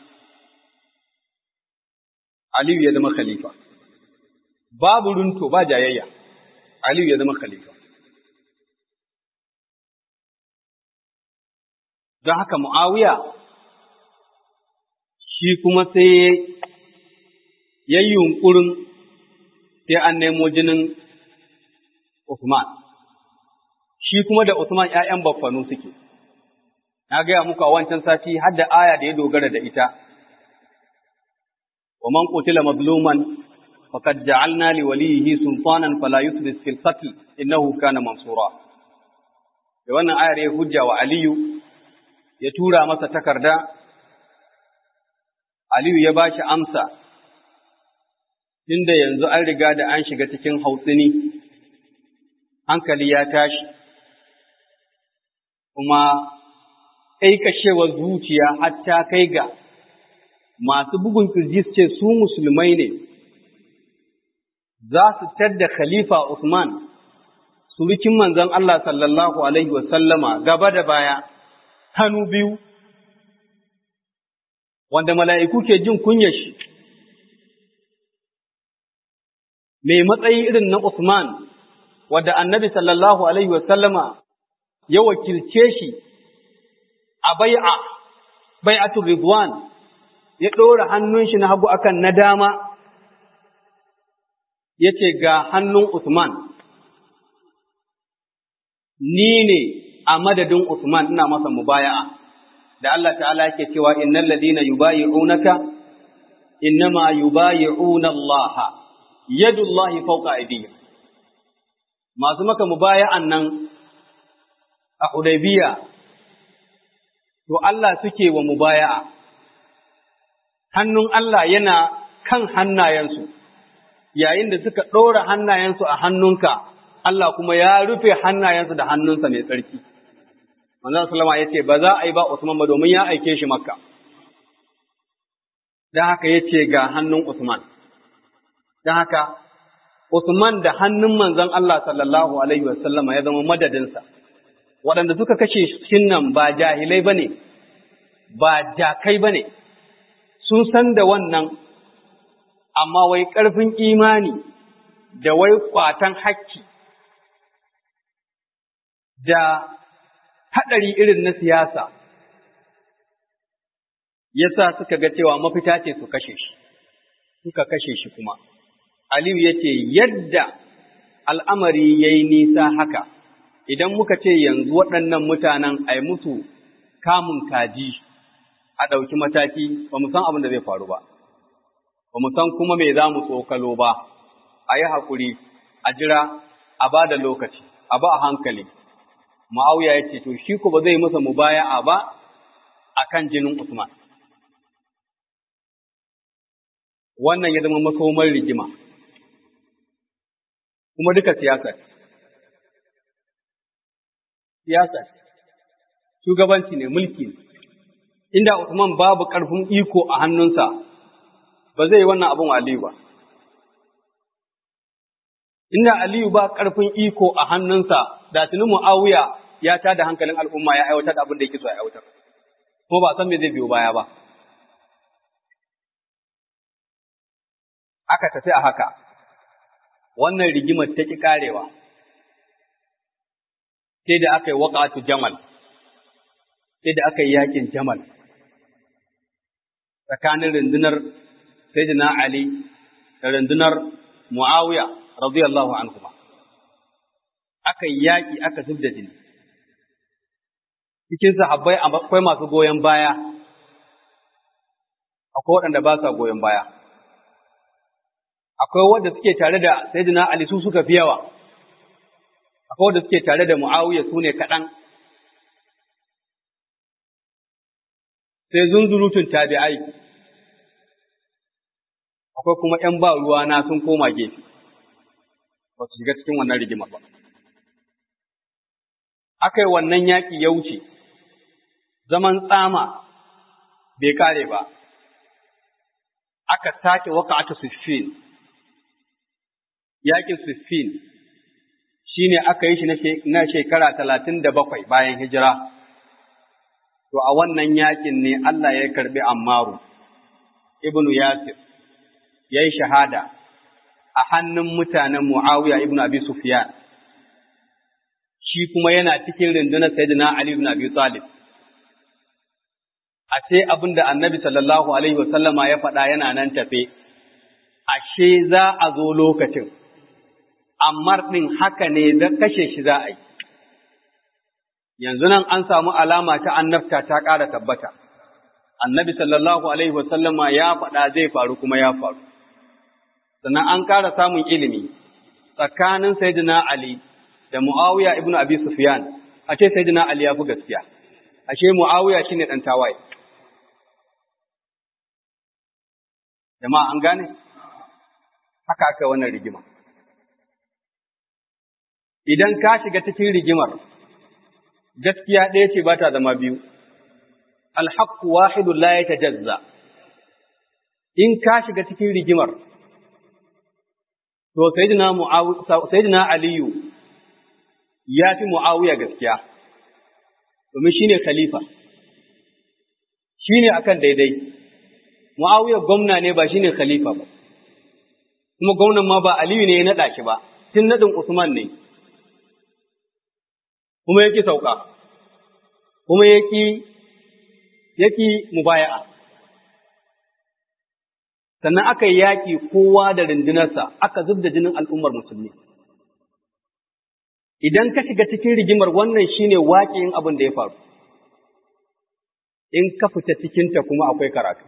Aliyu ya zama khalifa. Babu runto ba jayayya, Aliyu ya zama khalifa. Don haka Mu'awiya shi kuma sai ya yi yunƙurin sai an nemo jinin Usman. Shi kuma da Usman ‘ya'yan baffanu suke, na gaya muku a wancan sati har da aya da ya dogara da ita. ومن قتل مظلوما فقد جعلنا لوليه سلطانا فلا يسرف في القتل انه كان منصورا da wannan ayar ya hujja wa Aliyu ya tura masa takarda Aliyu ya bashi amsa tunda yanzu an riga da an shiga cikin hautsini hankali ya tashi kuma ƙaiƙashewar zuciya hatta kai ga masu bugun kirji su ce su musulmai ne, za su tadda Khalifa Usman, surukin manzon Allah sallallahu Alaihi wasallama gaba da baya, hannu biyu, wanda mala'iku ke jin kunya shi, mai matsayi irin na Usman, wadda annabi sallallahu Alaihi wasallama ya wakilce shi a bai'a, bai'atul Ridwan. ya ɗora hannun shi na hagu akan na dama, ya ce ga hannun Usman, ni ne a madadin Usman ina masa mubaya'a, da Allah ta'ala yake cewa innal ladina yubayi'unaka innama yubayi'una Allah yadullahi fawqa aydihim masu maka mubaya'an nan a Hudaybiya to Allah suke wa mubaya'a hannun Allah yana kan hannayensu, yayin da suka ɗora hannayensu a hannunka, Allah kuma ya rufe hannayensu da hannunsa mai tsarki. Manzon Salama ya ce, Ba za a yi ba Usman ba domin ya aike shi Makka. Don haka ya ce ga hannun Usman. Don haka, Usman da hannun manzon Allah sallallahu Alaihi wasallama ya zama madadinsa. Waɗanda suka kashe shin nan ba jahilai ba ne, ba jakai ba ne, sun san da wannan, amma wai ƙarfin imani da wai ƙwatan hakki da haɗari irin na siyasa, yasa suka ga cewa mafita ce su kashe shi, suka kashe shi kuma. Aliyu ya ce, yadda al'amari ya yi nisa haka, idan muka ce yanzu waɗannan mutanen a musu kamun kaji. a ɗauki mataki ba mu san abin da zai faru ba, ba mu san kuma me za mu tsokalo ba, a yi haƙuri, a jira, a ba da lokaci, a ba a hankali. Ma'auya ya ce, To, shi ku ba zai masa mubaya'a ba a kan jinin Usman. Wannan ya zama makomar rigima, kuma duka siyasar. Siyasar, shugabanci ne, mulki ne. inda Usman babu ƙarfin iko a hannunsa, ba zai yi wannan abin Aliyu ba. Inda Aliyu ba ƙarfin iko a hannunsa, da tuni Mu'awiya ya ta da hankalin al'umma ya aiwatar da abin da yake so ya aiwatar, kuma ba san me zai biyo baya ba. aka tafi a haka wannan rigimar ta ƙi ƙarewa sai da aka yi waƙatu jamal sai da aka yi yaƙin jamal tsakanin rundunar Sayyidina Ali da rundunar Muawiya radiyallahu anhuma aka yi yaƙi aka zub da jini cikin sahabbai akwai masu goyon baya akwai waɗanda ba sa goyon baya akwai wanda suke tare da Sayyidina Ali su suka fi yawa akwai wanda suke tare da Muawiya su ne kaɗan sai zunzurutun tabi'ai akwai kuma ‘yan ba ruwa na sun koma gefe ba su shiga cikin wannan rigimar ba aka yi wannan yaƙi ya wuce zaman tsama bai kare ba aka sake waka ata siffin yaƙin siffin shi ne aka yi shi na shekara talatin da bakwai bayan hijira to a wannan yaƙin ne Allah ya karɓi Ammaru ibnu Yasir ya yi shahada a hannun mutanen Muawiya ibnu Abi Sufyan shi kuma yana cikin rundunar Sayyidina Ali ibn Abi Talib a ce abin da annabi sallallahu alaihi wasallama ya faɗa yana nan tafe ashe za a zo lokacin amma ɗin haka ne da kashe shi za a yi yanzu nan an samu alama ta annabta ta ƙara tabbata. Annabi sallallahu Alaihi wasallama ya faɗa zai faru kuma ya faru. Sannan an ƙara samun ilimi tsakanin Sayyidina Ali da Muawiya ibn Abi Sufyan, a ce Sayyidina Ali ya fi gaskiya, ashe Muawiya shi ne ɗan tawaye. Jama'a an gane? Haka aka wannan rigima. Idan ka shiga cikin rigimar, gaskiya ɗaya ce ba ta zama biyu, alhaku wahidu la ya tajazza, in ka shiga cikin rigimar, to Sayyidina Aliyu ya fi Mu'awiya gaskiya, domin shi ne khalifa, shi ne akan daidai, Mu'awiya gwamna ne ba shi ne khalifa ba, kuma gwamnan ma ba Aliyu ne ya naɗa shi ba, tun naɗin Usman ne. kuma yake sauka, kuma yaki yaki mubaya'a. Sannan aka yi yaƙi kowa da rundunarsa, aka zub da jinin al'ummar musulmi. Idan ka shiga cikin rigimar wannan shine waƙiyin abin da ya faru, in ka fita cikinta kuma akwai karatu.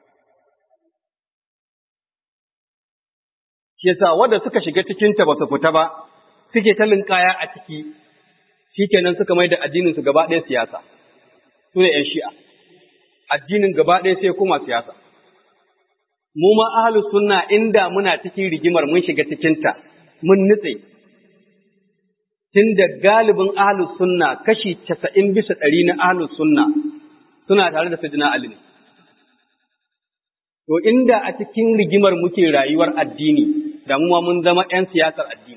Shi yasa wadda suka shiga cikinta ba su fita ba, suke ta linkaya a ciki, shi kenan suka mai da addininsu gaba ɗaya siyasa, su ne ‘yan shi'a, addinin gaba ɗaya sai kuma siyasa. Mu ma ahalus sunna inda muna cikin rigimar mun shiga cikinta, mun nutse, tun da galibin ahalus sunna kashi casa'in bisa ɗari na ahalus sunna suna tare da Sayyidina Ali ne. To inda a cikin rigimar muke rayuwar addini, da mu ma mun zama ‘yan siyasar addini.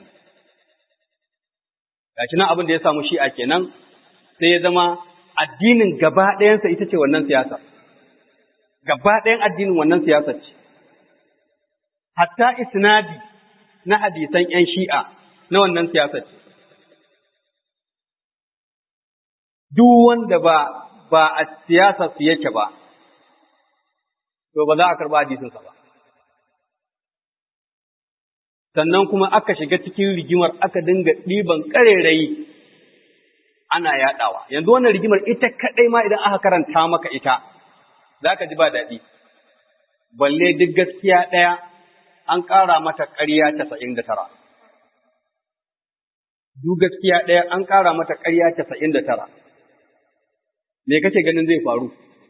gashi nan abin da ya samu shi'a kenan sai ya zama addinin gaba ɗayansa ita ce wannan siyasa gaba ɗayan addinin wannan siyasa ce hatta isnadi na hadisan ‘yan shi'a na wannan siyasa ce duk wanda ba ba a siyasa su yake ba to ba za a karɓa hadisinsa ba sannan kuma aka shiga cikin rigimar aka dinga ɗiban ƙarerayi ana yaɗawa. Yanzu wannan rigimar ita kaɗai ma idan aka karanta maka ita, za ka ji ba daɗi. Balle duk gaskiya ɗaya an ƙara mata ƙarya casa'in da tara. Duk gaskiya ɗaya an ƙara mata ƙarya casa'in da tara. Me kake ganin zai faru?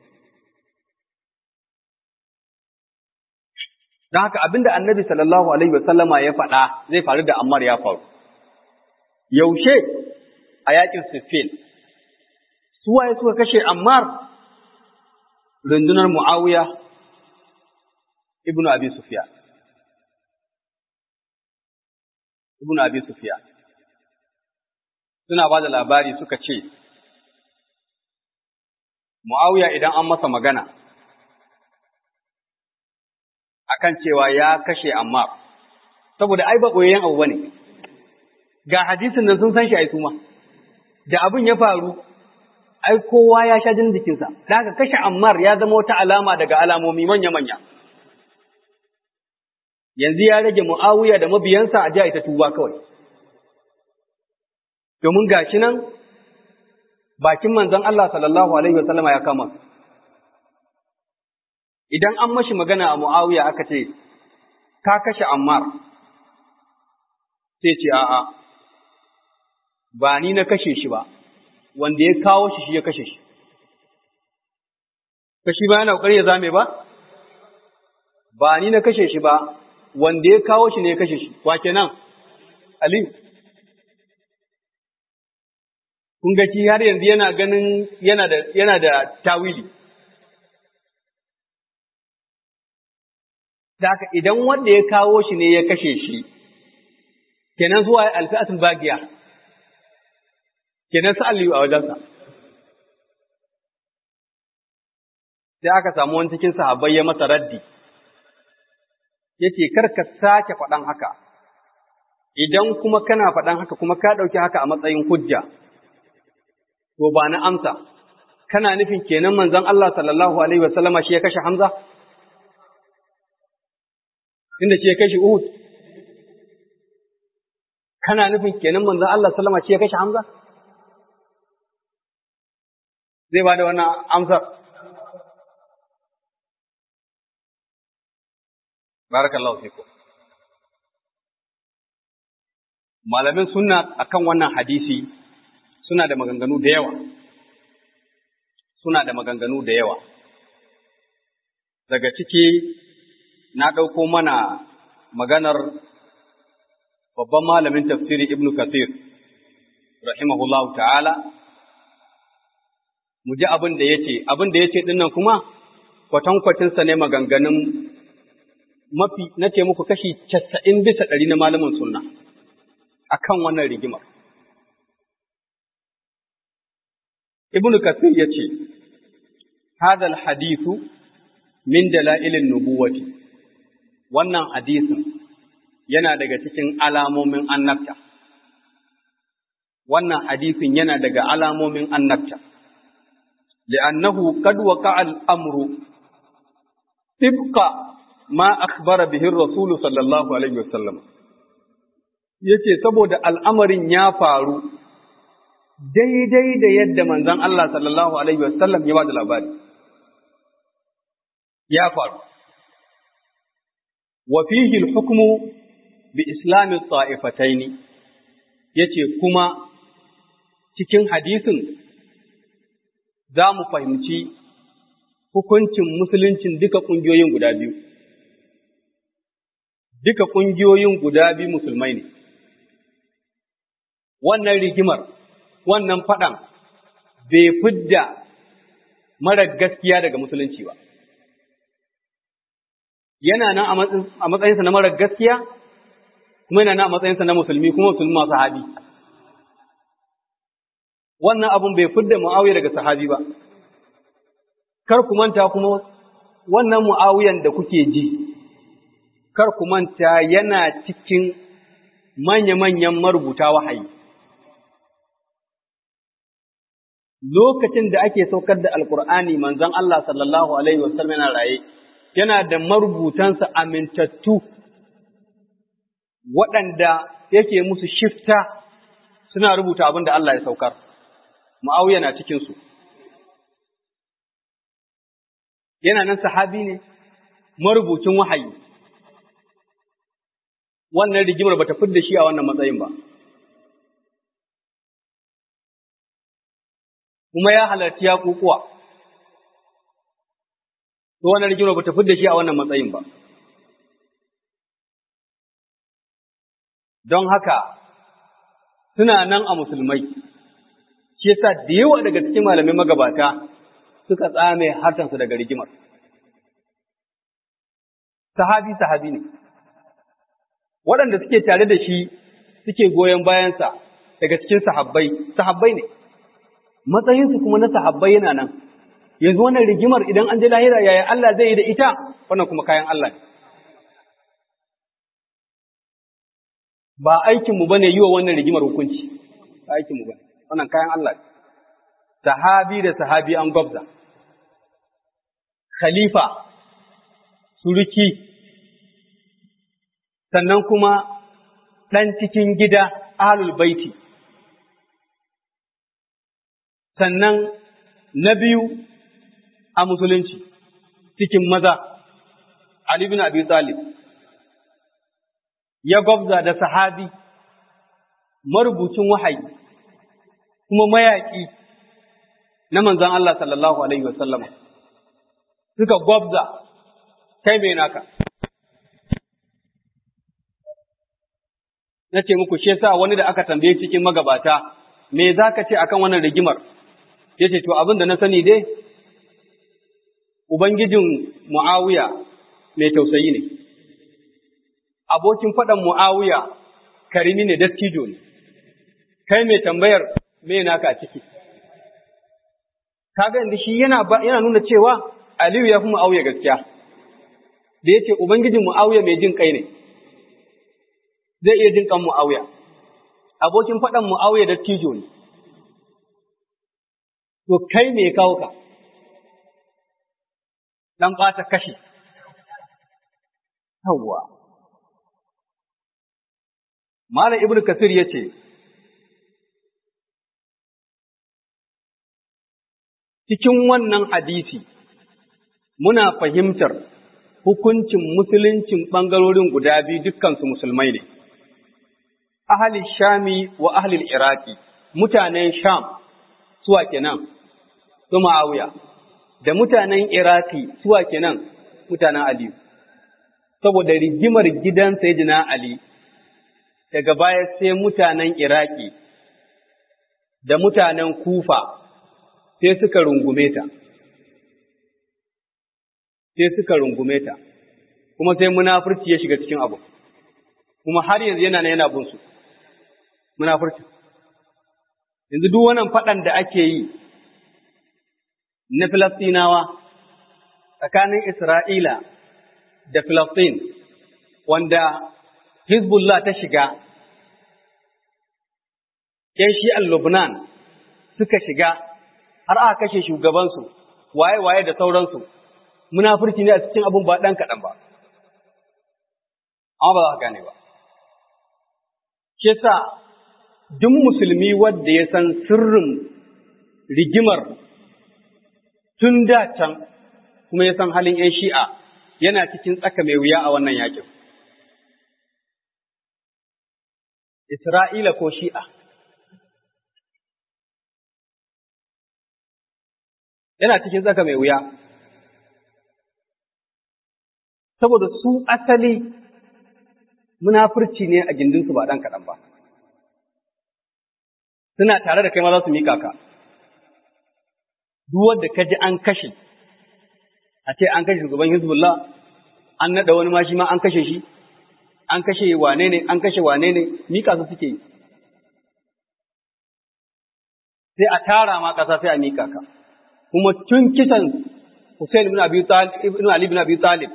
Don haka abinda annabi sallallahu alaihi wasallama ya faɗa zai faru da Ammar ya faru. Yaushe a yakin Siffin, suwaye suka kashe Ammar rundunar Mu'awiya ibnu Abi Sufyan. Ibnu Abi Sufyan. Suna ba da labari suka ce, Mu'awiya idan an masa magana, akan cewa ya kashe Ammar saboda ai ba koyayyen abu bane ga hadisin nan sun san shi ai suma da abin ya faru ai kowa ya sha jin jikinsa da haka kashe Ammar ya zama wata alama daga alamomi manya manya yanzu ya rage Muawiya da mabiyansa a jiya ita tuba kawai domin gashi nan bakin manzon Allah sallallahu alaihi wasallama ya kama idan an mashi magana a Muawiya aka ce ka kashe Ammar sai ce a'a ba ni na kashe shi ba wanda ya kawo shi shi ya kashe shi kashi ba yana kokari ya zame ba ba ni na kashe shi ba wanda ya kawo shi ne ya kashe shi wa kenan Aliyu kun ga shi har yanzu yana ganin yana da yana da tawili da haka idan wanda ya kawo shi ne ya kashe shi kenan zuwa alfi'atul bagiya kenan sa Aliyu a wajensa sai aka samu wani cikin sahabbai ya masa raddi yace kar ka sake faɗan haka idan kuma kana faɗan haka kuma ka ɗauki haka a matsayin hujja to ba na amsa kana nufin kenan manzon Allah sallallahu alaihi wasallama shi ya kashe Hamza inda shi ya kashe Uhud kana nufin kenan manzon Allah sallama shi ya kashe Hamza zai ba da wannan amsar barakallahu fikum malamin sunna akan wannan hadisi suna da maganganu da yawa suna da maganganu da yawa daga ciki na ɗauko mana maganar babban malamin tafsiri ibnu kathir rahimahullahu ta'ala mu ji abin da ya ce abin da ya ce ɗinnan kuma kwatankwacinsa ne maganganun mafi na ce muku kashi casa'in bisa ɗari na malamin sunna a kan wannan rigimar. Ibn Kathir ya ce, Hadal hadithu min dala'ilin nubuwati, wannan hadisin yana daga cikin alamomin annabta. Wannan hadisin yana daga alamomin annabta. li'annahu qad waqa'a al-amru tibqa ma akhbara bihi ar-rasul sallallahu alaihi wasallam yace saboda al'amarin ya faru daidai da yadda manzon Allah sallallahu alaihi wasallam ya bada labari ya faru wa fihi al-hukmu bi islami at-ta'ifatayn yace kuma cikin hadisin za mu fahimci hukuncin musuluncin duka ƙungiyoyin guda biyu. Duka ƙungiyoyin guda biyu musulmai ne. Wannan rigimar, wannan faɗan bai fidda mara gaskiya daga musulunci ba. Yana nan a matsayinsa na mara gaskiya, kuma yana nan a matsayinsa na musulmi kuma musulmi masu haɗi. wannan abun bai fidda Muawiya daga sahabi ba kar ku manta kuma wannan Muawiyan da kuke ji kar ku manta yana cikin manya-manyan marubuta wahayi lokacin da ake saukar da alkur'ani manzon Allah sallallahu alaihi wasallam yana raye yana da marubutansa amintattu waɗanda yake musu shifta suna rubuta abin da Allah ya saukar Mu'awiya na cikinsu. Yana nan sahabi ne, marubucin wahayi. Wannan rigimar ba ta fidda shi a wannan matsayin ba. Kuma ya halarci ya kukuwa. To wannan rigimar ba ta fidda shi a wannan matsayin ba. Don haka, suna nan a musulmai. shi yasa da yawa daga cikin malamai magabata suka tsame hartansu daga rigimar. Sahabi sahabi ne, waɗanda suke tare da shi suke goyon bayansa daga cikin sahabbai, sahabbai ne, matsayinsu kuma na sahabbai yana nan, yanzu wannan rigimar idan an je lahira yaya Allah zai yi da ita, wannan kuma kayan Allah ne. ba aikinmu ba ne yi wa wannan rigimar hukunci, ba aikinmu ba wannan kayan Allah sahabi da sahabi an gwabza, khalifa, suruki, sannan kuma ɗan cikin gida ahlul baiti, sannan na biyu a musulunci cikin maza, Ali bin Abi Talib. ya gwabza da sahabi, marubucin wahayi, kuma mayaƙi na manzan Allah sallallahu Alaihi wasallama, suka gwabza kai mai naka. Na ce muku, shi sa wani da aka tambaye cikin magabata, me za ka ce akan wannan rigimar? Ya ce, To, abin da na sani dai, Ubangijin Mu'awiya mai tausayi ne. abokin faɗan Mu'awiya karimi ne dattijo ne, kai mai tambayar me naka a ciki. Kaga inda shi yana, yana nuna cewa Aliyu ya fi Mu'awiya gaskiya, da ya ce Ubangijin Mu'awiya mai jin kai ne, zai iya jin kan Mu'awiya. Abokin faɗan Mu'awiya dattijo ne, to kai me kawo ka, ɗan ɓata kashi. Yawwa. Malam Ibn Kasir ya ce, Cikin wannan hadisi, muna fahimtar hukuncin musuluncin ɓangarorin guda biyu dukkansu musulmai ne, ahalin Shami wa ahalin Iraki, mutanen Sham suwa kenan, su Ma'awiya, da mutanen Iraki suwa kenan mutanen Aliyu, saboda rigimar gidan Sayyidina Ali. daga baya sai mutanen Iraki da mutanen Kufa sai suka rungume ta, sai suka rungume ta, kuma sai munafurci ya shiga cikin abu, kuma har yanzu yana na yana bunsu, munafurci. Yanzu duk wannan faɗan da ake yi na Filistinawa tsakanin Isra'ila da Filistin, wanda Hizbullah ta shiga ‘yan shi'an Lubnan suka shiga har aka kashe shugabansu, waye-waye da sauransu, munafurci ne a cikin abin ba ɗan kaɗan ba, amma ba za ka gane ba. Ke sa, duk musulmi wadda ya san sirrin rigimar tun da can kuma ya san halin ‘yan shi'a yana cikin tsaka mai wuya a wannan yakin. Isra'ila ko shi'a. yana cikin tsaka mai wuya. Saboda su asali munafurci ne a gindinsu ba ɗan kaɗan ba. Suna tare da kai ma za su mika ka. Duk wanda ka ji an kashe, a ce an kashe shugaban Hizbullah, an naɗa wani ma shi ma an kashe shi, an kashe wane ne, an kashe wane ne, mika su suke yi. Sai a tara ma ƙasa sai a mika ka. kuma tun kisan Hussein ibn Abi Talib ibn Ali ibn Abi Talib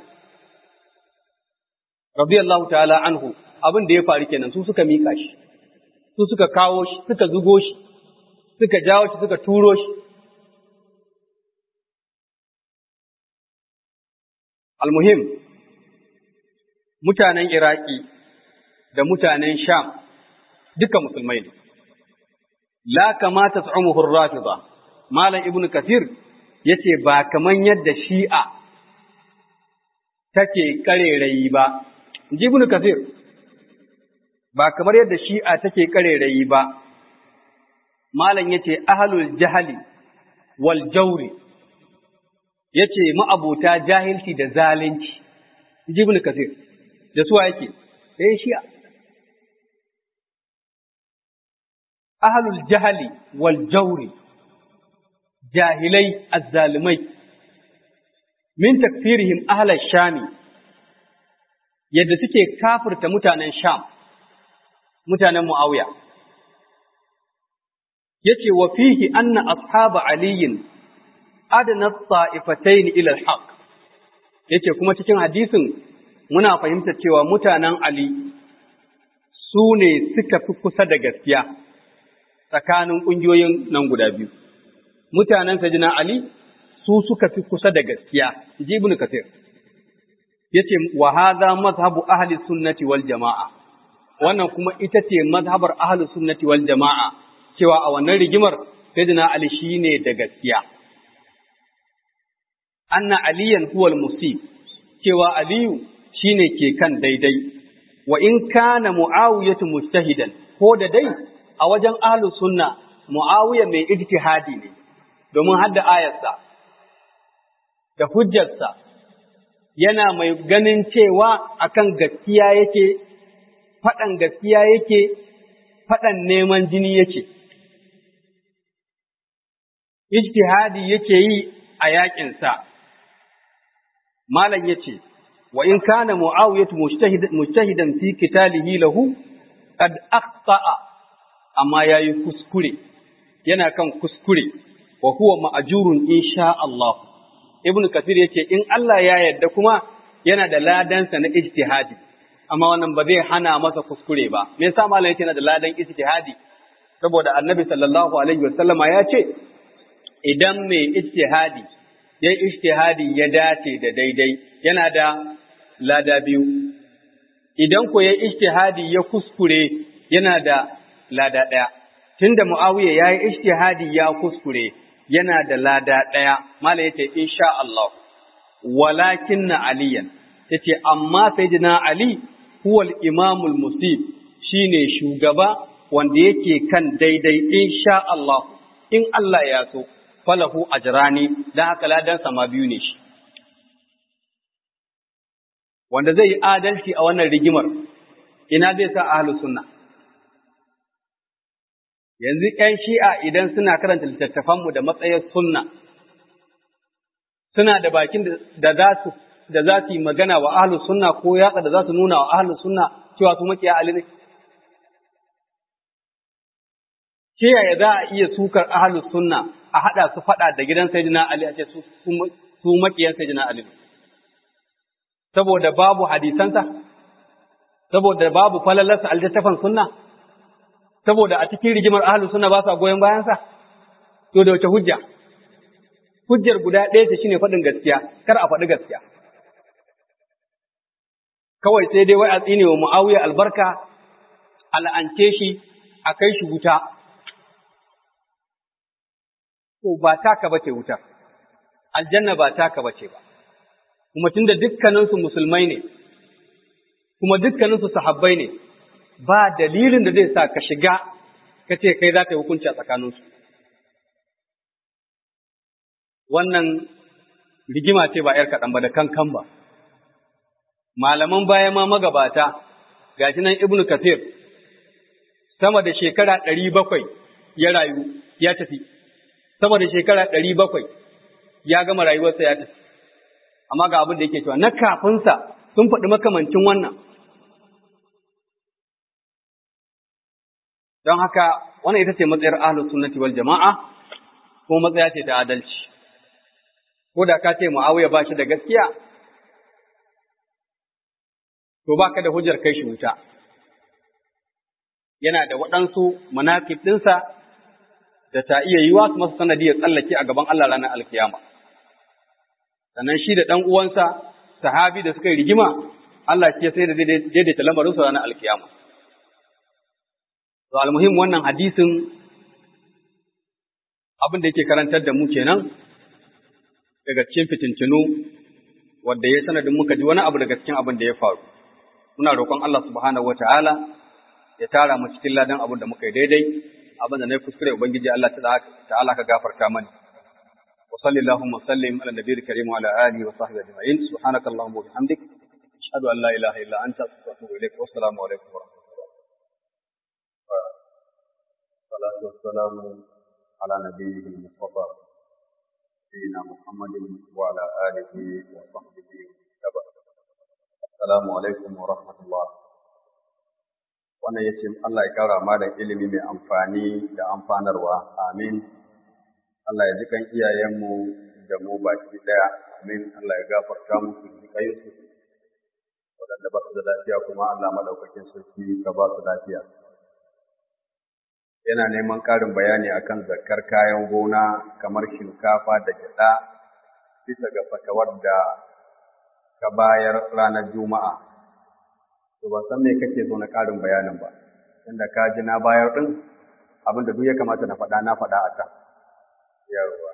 radiyallahu ta'ala anhu abin da ya faru kenan su suka mika shi su suka kawo shi suka zugo shi suka jawo shi suka turo shi almuhim mutanen Iraki da mutanen Sham duka musulmai ne la kamata tsumuhu rafida Malam Ibn Kathir ya ce ba kaman yadda shi'a take karerayi ba, ji Ibn Kathir, ba kamar yadda shi'a take karerayi ba, Malam ya ce ahalul jahali wal jauri, ya ce ma'abuta jahilci da zalunci, ji Ibn Kathir, da suwa yake, ɗaya shi'a. Ahalul jahali wal jauri. jahilai azzalumai min takfirihim ahla shami yadda suke kafirta mutanen sham mutanen muawiya yace wa fihi anna ashaba aliyin adna ta'ifatayn ila al-haq yace kuma cikin hadisin muna fahimtar cewa mutanen ali su ne suka fi kusa da gaskiya tsakanin ƙungiyoyin nan guda biyu. Mutanen Sajina Ali su suka fi kusa da gaskiya, ji Ibn Kathir. Ya ce, wa haza mazhabu ahli sunnati wal jama'a, wannan kuma ita ce mazhabar ahli sunnati wal jama'a, cewa a wannan rigimar Sajina Ali shi ne da gaskiya. Anna aliyan huwal musib, cewa Aliyu shi ne ke kan daidai, wa in kana mu'awiyatu mujtahidan ko da dai a wajen ahlu sunna mu'awiya mai ijtihadi ne domin hadda ayarsa da hujjarsa yana mai ganin cewa akan gaskiya yake faɗan gaskiya yake faɗan neman jini yake ijtihadi yake yi a yaƙinsa malam yace wa in kana mu'awiyatu mujtahidan fi qitalihi lahu qad akhta'a amma yayi kuskure yana kan kuskure wa huwa ma'jurun insha Allah ibnu kathir yace in Allah ya yarda kuma yana da ladansa na ijtihadi amma wannan ba zai hana masa kuskure ba me yasa malam yace yana da ladan ijtihadi saboda annabi sallallahu alaihi wasallama ya ce idan mai ijtihadi ya ijtihadi ya dace da daidai yana da lada biyu idan ko ya ijtihadi ya kuskure yana da lada ɗaya tunda muawiya ya yi ijtihadi ya kuskure yana da lada ɗaya mala yace insha Allah walakin na aliyan yace amma sayyidina ali huwa al-imamul musib shine shugaba wanda yake kan daidai insha Allah in Allah ya so falahu ajrani dan haka ladan sama biyu ne shi wanda zai yi adalci a wannan rigimar ina zai sa ahlus sunna yanzu ƴan shi'a idan suna karanta littattafanmu da matsayin sunna suna da bakin da za su da za su yi magana wa ahlus sunna ko yatsa da za su nuna wa ahlus sunna cewa su makiya ali ne ke yaya za a iya sukar ahlus sunna a haɗa su faɗa da gidan sayyidina ali a ce su su makiyan sayyidina ali ne saboda babu hadisansa, saboda babu falalarsa a littattafan sunna, saboda a cikin rigimar ahalu sunna ba sa goyon bayansa, to da wace hujja? Hujjar guda ɗaya ce shine faɗin gaskiya, kar a faɗi gaskiya. Kawai sai dai wai a tsine wa Mu'awiya albarka, al'ance shi, a kai shi wuta. To ba taka bace wuta, aljanna ba taka bace ba. kuma tunda dukkaninsu musulmai ne, kuma dukkaninsu sahabbai ne, ba dalilin da zai sa ka shiga ka ce kai za ka yi hukunci a tsakaninsu. Wannan rigima ce ba ‘yar kaɗan ba da kankan ba. Malaman baya ma magabata, gashi nan Ibn Kathir, sama da shekara ɗari bakwai ya rayu ya tafi, sama da shekara ɗari bakwai ya gama rayuwarsa ya tafi. amma ga abin da yake cewa na kafinsa sun faɗi makamancin wannan. Don haka wannan ita ce matsayar ahlus sunnati wal jama'a ko matsaya ce ta adalci. Ko da ka ce Muawiya ba shi da gaskiya, to ba ka da hujjar kai shi wuta. Yana da waɗansu manakib ɗinsa da ta iya yiwa su masa sanadiyar tsallake a gaban Allah ranar alkiyama. sannan shi da ɗan uwansa sahabi da suka yi rigima Allah ce sai da daidaita lamarin su ranar alkiyama. To almuhim wannan hadisin abin da yake karantar da mu kenan daga cikin fitintinu wanda ya sanadin muka ji wani abu daga cikin abin da ya faru. Muna roƙon Allah subhanahu wa ta'ala ya tara mu cikin ladan abin da muka yi daidai abin da na yi kuskure Ubangiji Allah ta'ala ka gafarta mani. وصل اللهم وسلم على النبي الكريم وعلى اله وصحبه اجمعين سبحانك اللهم وبحمدك اشهد ان لا اله الا انت استغفرك واتوب اليك والسلام عليكم ورحمه الله والصلاه والسلام على نبيه المصطفى سيدنا محمد وعلى اله وصحبه وسلم السلام عليكم ورحمه الله wannan ya ce Allah ya kara ma da ilimi mai amfani da amfanarwa amin Allah ya ji kan iyayenmu da mu baki ɗaya, amin Allah ya gafarta musu jikayinsu, waɗanda ba su da lafiya kuma Allah madaukakin sarki ka ba su lafiya yana neman ƙarin bayani akan zakkar kayan gona kamar shinkafa da gyaɗa bisa ga fatawar da ka bayar ranar juma'a to ban san me kake so na ƙarin bayanin ba inda ka ji na bayar ɗin abin da duk ya kamata na faɗa na faɗa a can yawwa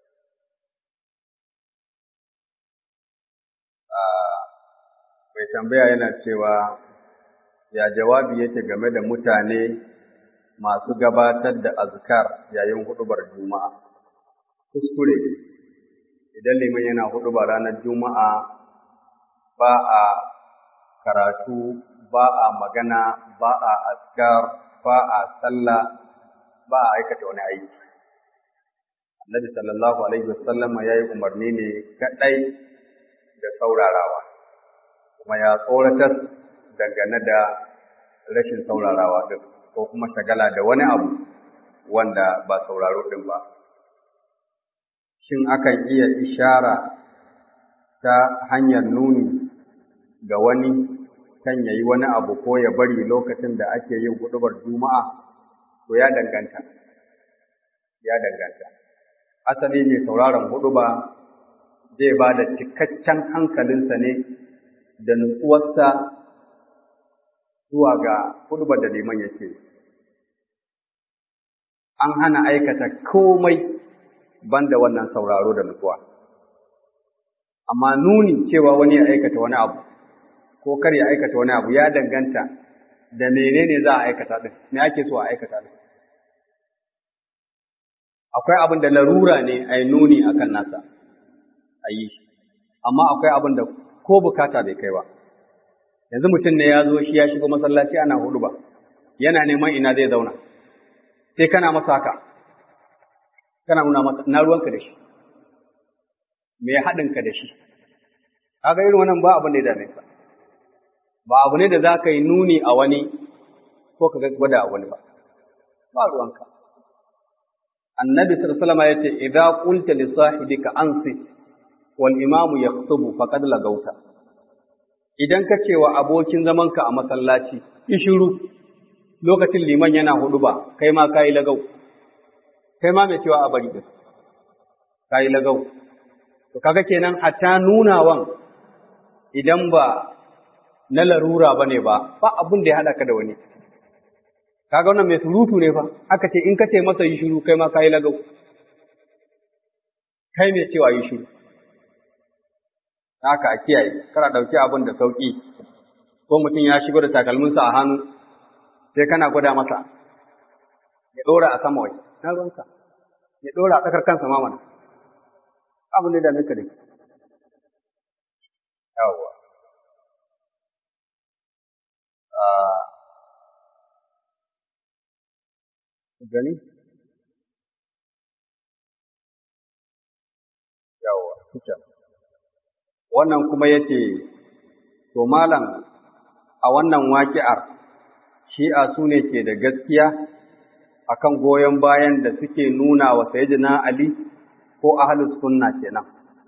mai tambaya yana cewa ya jawabi yake game da mutane masu gabatar da azkar yayin hudubar juma'a kuskure idan liman yana hudubar ranar juma'a ba a karatu ba a magana ba a azkar ba a sallah ba a aikata wani aiki annabi sallallahu alaihi wasallama ya yi umarni ne kaɗai da saurarawa kuma ya tsoratar dangane da rashin saurarawa ɗin ko kuma shagala da wani abu wanda ba sauraro ɗin ba. Shin akan iya ishara ta hanyar nuni ga wani kan ya yi wani abu ko ya bari lokacin da ake yin huɗubar juma'a to ya danganta. Ya danganta. Asali mai sauraron huɗuba zai ba da cikakken hankalinsa ne da nutsuwarsa zuwa ga hudubar da liman yake. An hana aikata komai banda wannan sauraro da nutsuwa. Amma nuni cewa wani ya aikata wani abu, ko kar ya aikata wani abu ya danganta da menene za a aikata ɗin, me ake so a aikata ɗin. Akwai abin da larura ne a yi nuni a kan nasa, a yi shi, amma akwai abin da ko bukata bai kai ba. yanzu mutum ne ya zo shi ya shigo masallaci ana hudu ba yana neman ina zai zauna sai kana masa haka kana nuna masa na ruwanka da shi me haɗinka da shi kaga irin wannan ba abin da ya dame ka ba abu ne da za ka yi nuni a wani ko ka gwada a wani ba ba ruwanka annabi sallallahu alaihi wasallam yace idza qulta li sahibika ansit wal imamu yaktubu faqad lagauta idan ka ce wa abokin zamanka a masallaci, ishiru lokacin liman yana hudu ba, kai ma ka yi lagau, kai ma mai cewa a bari ɗin, ka yi lagau. To kaga kenan hatta nunawan idan ba na larura ba ne ba, ba abin da ya haɗa ka da wani. Kaga wannan mai surutu ne fa, aka ce in ka ce masa yi shiru kai ma ka yi lagau. Kai mai cewa yi shiru. haka a kiyaye kana ɗauki abin da sauƙi ko mutum ya shigo da takalminsa a hannu sai kana gwada masa ya ɗora a sama wai na ruwanka ya ɗora a tsakar kansa ma mana abin da dame ka da yawwa gani yawwa kuka wannan kuma ya ce, To, Malam, a wannan waƙi'ar, shi'a su ne ke da gaskiya a kan goyon bayan da suke nuna wa Sayyidina Ali ko ahalus sunna kenan.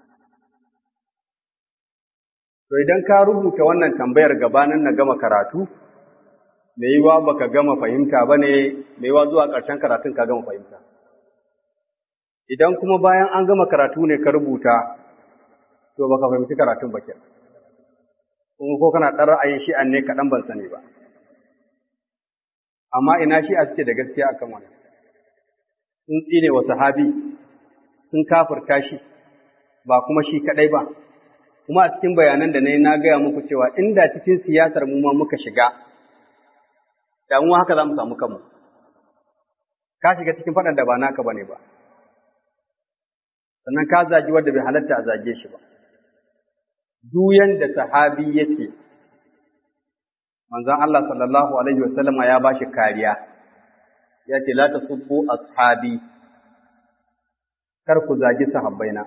To, idan ka rubuta wannan tambayar gabanin na gama karatu, mai yiwa baka gama fahimta ba ne, mai yiwa zuwa ƙarshen karatun ka gama fahimta. Idan kuma bayan an gama karatu ne ka rubuta, to baka fahimci karatun ba kenan kuma ko kana ɗan ra'ayin shi'an ne kaɗan ban sani ba amma ina shi'a suke da gaskiya akan wani sun tsine wa sahabi sun kafirta shi ba kuma shi kaɗai ba kuma a cikin bayanan da na yi na gaya muku cewa inda cikin siyasar mu ma muka shiga da mu haka za mu samu kanmu ka shiga cikin faɗan da ba naka bane ba sannan ka zagi wanda bai halatta a zage shi ba duk yanda sahabi yake manzon Allah sallallahu alaihi wasallama ya bashi kariya ya ce la tasubbu ashabi kar ku zagi sahabbaina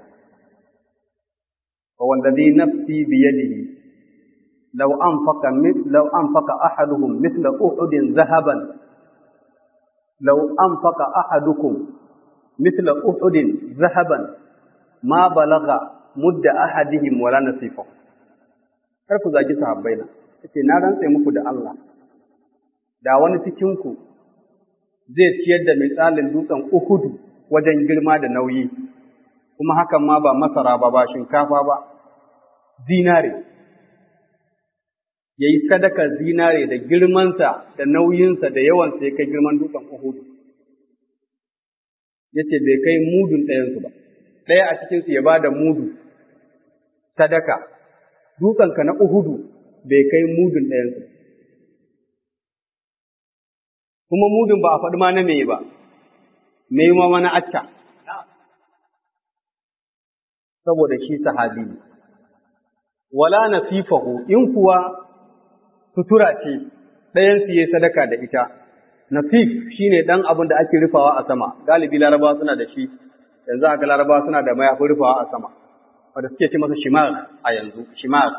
wa wallazi nafsi bi yadihi law anfaqa law anfaqa ahaduhum mithla uhudin zahaban law anfaqa ahadukum mithla uhudin zahaban ma balagha mudda ahadihim wala nasifa kar ku zagi sahabbai na yace na rantse muku da Allah da wani cikin ku zai ciyar da misalin dutsen Uhudu wajen girma da nauyi kuma hakan ma ba masara ba ba shinkafa ba zinare ya yi sadaka zinare da girmansa da nauyinsa da yawansa ya kai girman dutsen Uhudu. Ya ce bai kai mudun ɗayansu ba, ɗaya a cikinsu ya ba da mudu sadaka, dutsenka na Uhudu bai kai mudun ɗayansu. Kuma mudun ba a faɗi ma na me ba, me ma mana acca, saboda shi sahabi ne. Wala nasifahu in kuwa sutura ce ɗayansu ya sadaka da ita. Nasif shi ne ɗan abin da ake rufawa a sama, galibi larabawa suna da shi, yanzu aka larabawa suna da mayafin rufawa a sama, wanda suke ce masa shimar a yanzu, shimar.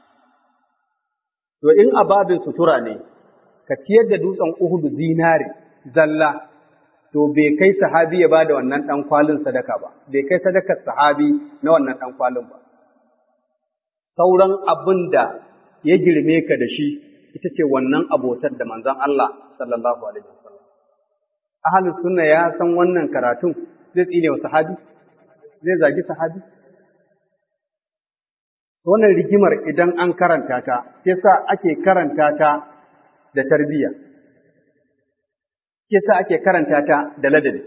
To in ababin sutura ne, ka ciyar da dutsen Uhudu zinare, zalla, to bai kai sahabi ya ba da wannan ɗan kwalin sadaka ba, bai kai sadakar sahabi na wannan ɗan kwalin ba. Sauran abin da ya girme ka da shi ita ce wannan abotar da manzon Allah sallallahu alaihi wasallam. Ahlus sunna ya san wannan karatun zai tsine wa sahabi, zai zagi sahabi. Wannan rigimar idan an karanta ta, yasa ake karanta ta da tarbiyya. Yasa ake karanta ta da ladabi.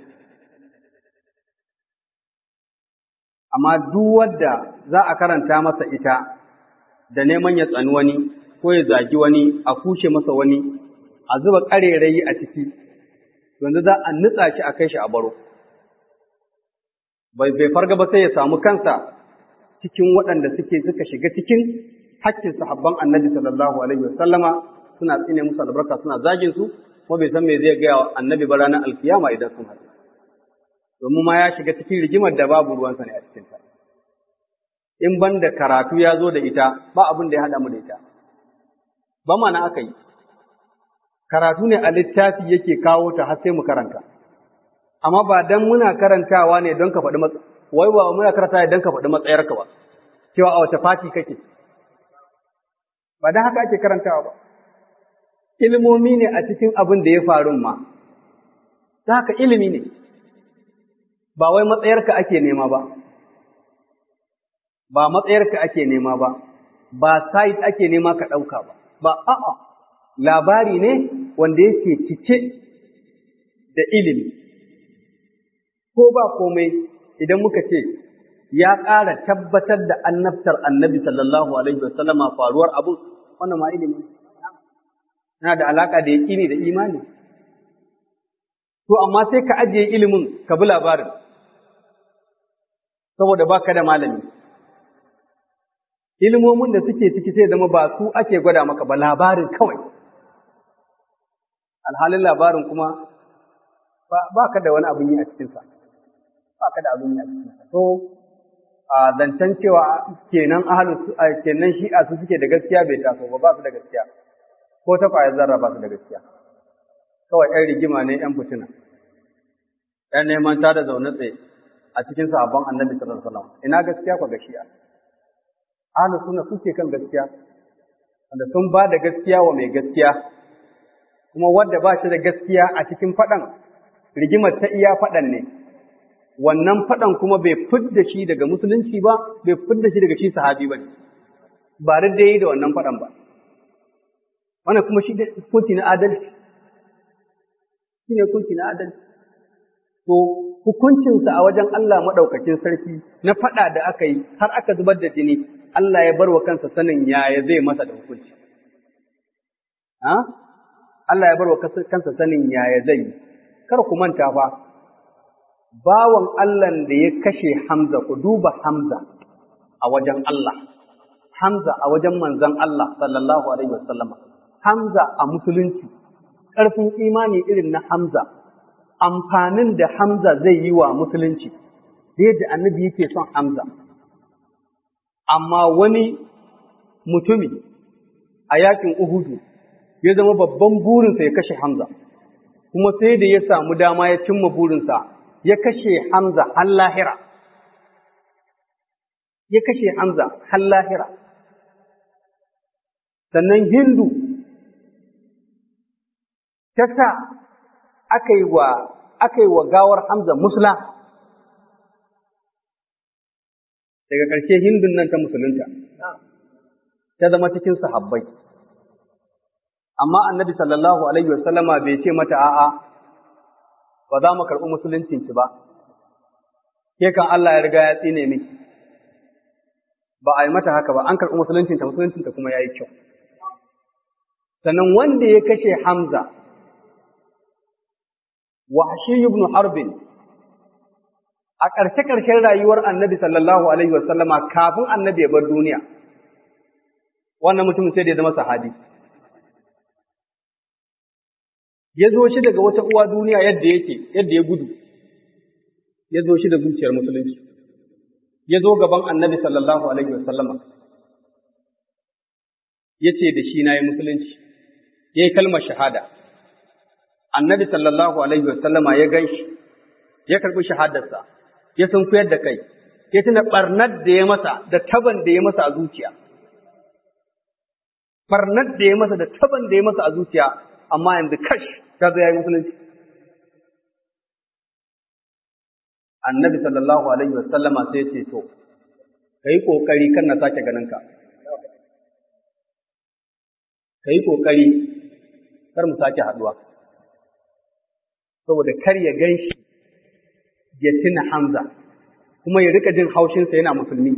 Amma duk wadda za a karanta masa ita da neman ya tsani wani ko ya zagi wani a kushe masa wani a zuba ƙarerayi a ciki yanzu za a nutsa shi a kai shi a baro bai bai farga ba sai ya samu kansa cikin waɗanda suke suka shiga cikin hakkin sahabban annabi sallallahu alaihi wasallama suna tsine musu albarka suna zagin su kuma bai san me zai gaya wa annabi ba ranar alkiyama idan sun haɗu domin ma ya shiga cikin rigimar da babu ruwansa ne a cikinta in ban da karatu ya zo da ita ba abin da ya haɗa mu da ita ba mana aka yi karatu ne a littafi yake kawo ta har sai mu karanta amma ba dan muna karantawa ne don ka faɗi matsa wai ba muna karanta don ka faɗi matsayarka ba cewa a wace fati kake ba dan haka ake karantawa ba ilimomi ne a cikin abin da ya faru ma ta haka ilimi ne ba wai matsayarka ake nema ba ba matsayarka ake nema ba ba site ake nema ka ɗauka ba ba a'a labari ne wanda yake cike da ilimi ko ba komai idan muka ce ya ƙara tabbatar da annabtar annabi sallallahu alaihi wasallama faruwar abu wannan ma ilimi yana da alaka da yaƙini da imani to amma sai ka ajiye ilimin ka bi labarin saboda baka da malami ilimomin da suke ciki sai zama ba su ake gwada maka ba labarin kawai alhalin labarin kuma ba ka da wani abin yi a cikinsa ba ka da abin yi a cikinsa so a zancen cewa kenan ahalu kenan shi'a su suke da gaskiya bai taso ba ba su da gaskiya ko ta kwayar zarra ba su da gaskiya kawai ‘yan rigima ne ‘yan fitina ‘yan neman ta da zaune tsaye a cikin sahabban annabi sallallahu alaihi wasallam ina gaskiya kwa ga shi'a ahlus sunna suke kan gaskiya wanda sun ba da gaskiya wa mai gaskiya kuma wanda ba shi da gaskiya a cikin faɗan rigimar ta iya faɗan ne wannan faɗan kuma bai fidda shi daga musulunci ba bai fidda shi daga shi sahabi ba ba da yi da wannan faɗan ba wannan kuma shi hukunci na adalci shi ne hukunci na adalci to hukuncinsa a wajen Allah maɗaukakin sarki na faɗa da aka yi har aka zubar da jini Allah ya bar wa kansa sanin yaya zai masa da hukunci. Allah ya bar wa kansa sanin yaya zai yi, kar ku manta fa, bawan Allah da ya kashe Hamza, ku duba Hamza a wajen Allah, Hamza a wajen manzan Allah sallallahu Alaihi wasallama, Hamza a musulunci, ƙarfin imani irin na Hamza, amfanin da Hamza zai yi wa musulunci, da yadda annabi yake son Hamza. amma wani mutumi a yakin Uhudu ya zama babban burinsa ya kashe Hamza, kuma sai da ya samu dama ya cimma burinsa ya kashe Hamza har lahira. Ya kashe Hamza har lahira. sannan hindu ta sa aka yi wa aka yi wa gawar Hamza musla daga ƙarshe hindun nan ta musulunta ta zama cikin sahabbai amma annabi sallallahu alaihi wasallama bai ce mata a'a ba za mu karɓi musuluncinki ba ke kan Allah ya riga ya tsine miki ba a yi mata haka ba an karɓi musuluncinta musuluncinta kuma ya yi kyau sannan wanda ya kashe Hamza Wahshi ibn Harbin a ƙarshe-ƙarshen rayuwar annabi sallallahu Alaihi wasallama kafin annabi ya bar duniya, wannan mutumin sai da ya zama sahabi. Ya zo shi daga wata uwa duniya yadda yake, yadda ya gudu, ya zo shi da zuciyar musulunci, ya zo gaban annabi sallallahu Alaihi wasallama, ya ce da shi na yi musulunci, ya yi kalmar shahada. annabi sallallahu alaihi wasallama ya gan shi, ya karɓi shahadarsa, ya sunkuyar da kai, ya tuna ɓarnar da ya masa da taban da ya masa a zuciya. Ɓarnar da ya masa da taban da ya masa a zuciya, amma yanzu kash ta zo ya yi musulunci. Annabi sallallahu alaihi wasallama sai ce to, ka yi ƙoƙari kan na sake ganinka. Ka yi ƙoƙari kar mu sake haɗuwa. saboda kar ya gan shi ya tuna Hamza kuma ya rika jin haushinsa yana musulmi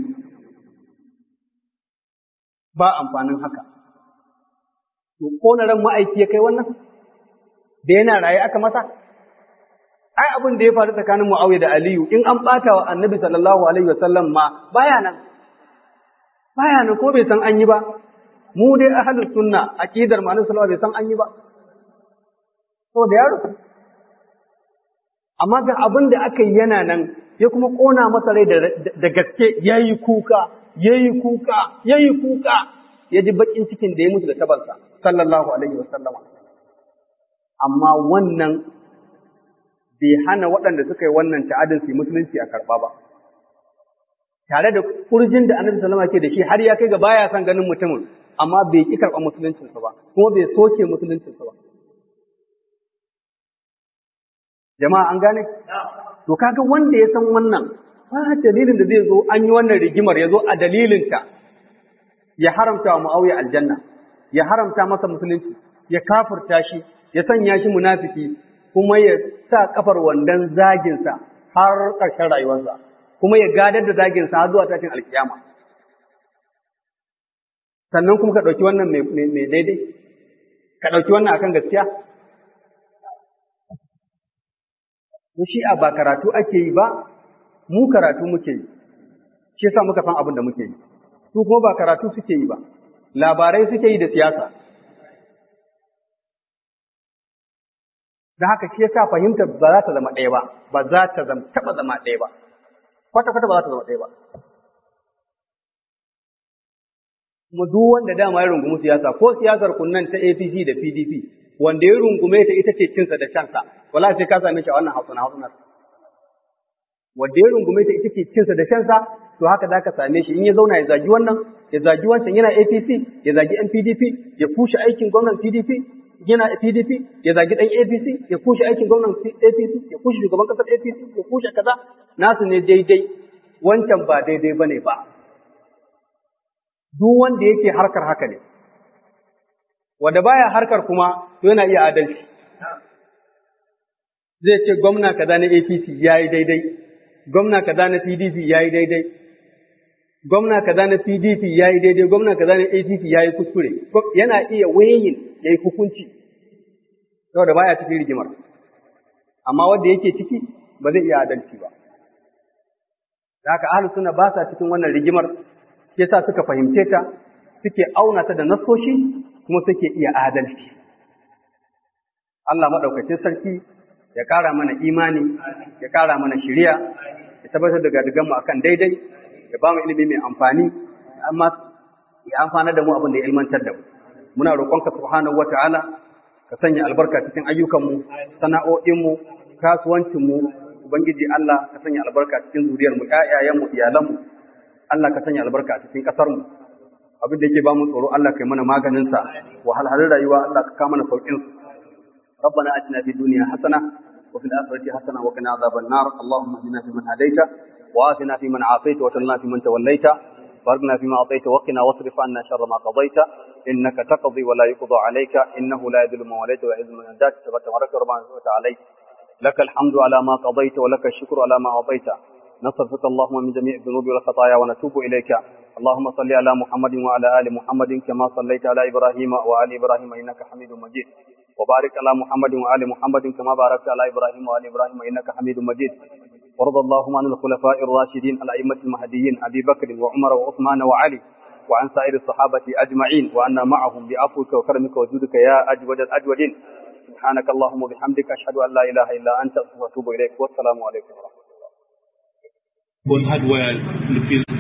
ba amfanin haka to kona ran ma'aiki ya kai wannan da yana raye aka masa ai abin da ya faru tsakanin Muawiya da Aliyu in an bata wa Annabi sallallahu alaihi wasallam ma baya nan baya nan ko bai san an yi ba mu dai ahlus sunna aqidar mu sallallahu bai san an yi ba saboda ya rufu amma ga abin da aka yi yana nan ya kuma ƙona masa rai da gaske ya yi kuka, ya yi kuka, ya yi kuka, ya ji baƙin cikin da ya mutu da tabarsa, sallallahu alaihi wa sallama. Amma wannan bai hana waɗanda suka yi wannan ta'adin su yi musulunci a karɓa ba. Tare da kurjin da annabi sallama ke da shi har ya kai ga baya son ganin mutumin, amma bai ƙi karɓa musuluncinsa ba, kuma bai soke musuluncinsa ba. jama'a an gane to kaga wanda ya san wannan ba dalilin da zai zo an yi wannan rigimar ya zo a dalilinta ya haramta wa Muawiya aljanna ya haramta masa musulunci ya kafirta shi ya sanya shi munafiki kuma ya sa kafar wandan zaginsa har ƙarshen rayuwarsa kuma ya gadar da zaginsa har zuwa tashin alkiyama sannan kuma ka ɗauki wannan mai daidai ka ɗauki wannan akan gaskiya to shi a ba karatu ake yi ba mu karatu muke yi shi yasa muka san abin da muke yi su kuma ba karatu suke yi ba labarai suke yi da siyasa da haka shi yasa fahimtar ba za ta zama ɗaya ba ba za ta zama taɓa zama ɗaya ba kwata kwata ba za ta zama ɗaya ba kuma duk wanda dama ya rungumi siyasa ko siyasar kunnan ta APC da PDP wanda ya rungume ta ita ce cinsa da shansa wala sai ka same shi a wannan hausuna hausunar wanda ya rungume ta ita ce cinsa da shansa to haka za ka same shi in ya zauna ya zagi wannan ya zagi wancan yana APC ya zagi yan PDP ya kushe aikin gwamnan PDP yana PDP ya zagi dan APC ya kushe aikin gwamnan APC ya kushe shugaban kasar APC ya kushe kaza nasu ne daidai wancan ba daidai bane ba duk wanda yake harkar haka ne wanda baya harkar kuma to yana iya adalci zai ce gwamna kaza na APC yayi daidai gwamna kaza na PDP yayi daidai gwamna kaza na PDP yayi daidai gwamna kaza na APC yayi kuskure yana iya wayin yayi hukunci saboda baya cikin rigimar amma wanda yake ciki ba zai iya adalci ba da haka ahlus sunna ba sa cikin wannan rigimar sai sa suka fahimce ta suke auna ta da nasoshi kuma suke iya adalci Allah madaukakin sarki ya ƙara mana imani ya ƙara mana shiriya ya tabbatar da gadigan mu akan daidai ya ba mu ilimi mai amfani amma ya amfana da mu abin da ya ilmantar da mu muna roƙonka subhanahu wataala ka sanya albarka cikin ayyukanmu sana'o'inmu kasuwancinmu ubangiji Allah ka sanya albarka cikin zuriyarmu ƴaƴayenmu iyalanmu Allah ka sanya albarka cikin ƙasarmu abin da yake ba mu tsoro Allah kai mana maganin sa wahalhalun rayuwa Allah ka kama mana saukin su ربنا اتنا في الدنيا حسنه وفي الاخره حسنه وقنا عذاب النار اللهم اهدنا فيمن هديت وآتنا فيمن عافيت وتولنا فيمن توليت باركنا فيما أعطيت وقنا واصرف عنا شر ما قضيت إنك تقضي ولا يقضى عليك إنه لا يذل من وليت ولا يعز من عندك تبارك ربنا وتعالى لك الحمد على ما قضيت ولك الشكر على ما أعطيت نصرفك اللهم من جميع الذنوب والخطايا ونتوب إليك اللهم صل على محمد وعلى آل محمد كما صليت على إبراهيم وآل إبراهيم إنك حميد مجيد وبارك على محمد وآل محمد كما باركت على إبراهيم وآل إبراهيم إنك حميد مجيد وارض اللهم عن الخلفاء الراشدين الأئمة المهديين أبي بكر وعمر وعثمان وعلي وعن سائر الصحابة أجمعين وأنا معهم بعفوك وكرمك وجودك يا أجود الأجودين سبحانك اللهم وبحمدك أشهد أن لا إله إلا أنت وأتوب إليك والسلام عليكم ورحمة الله on hardware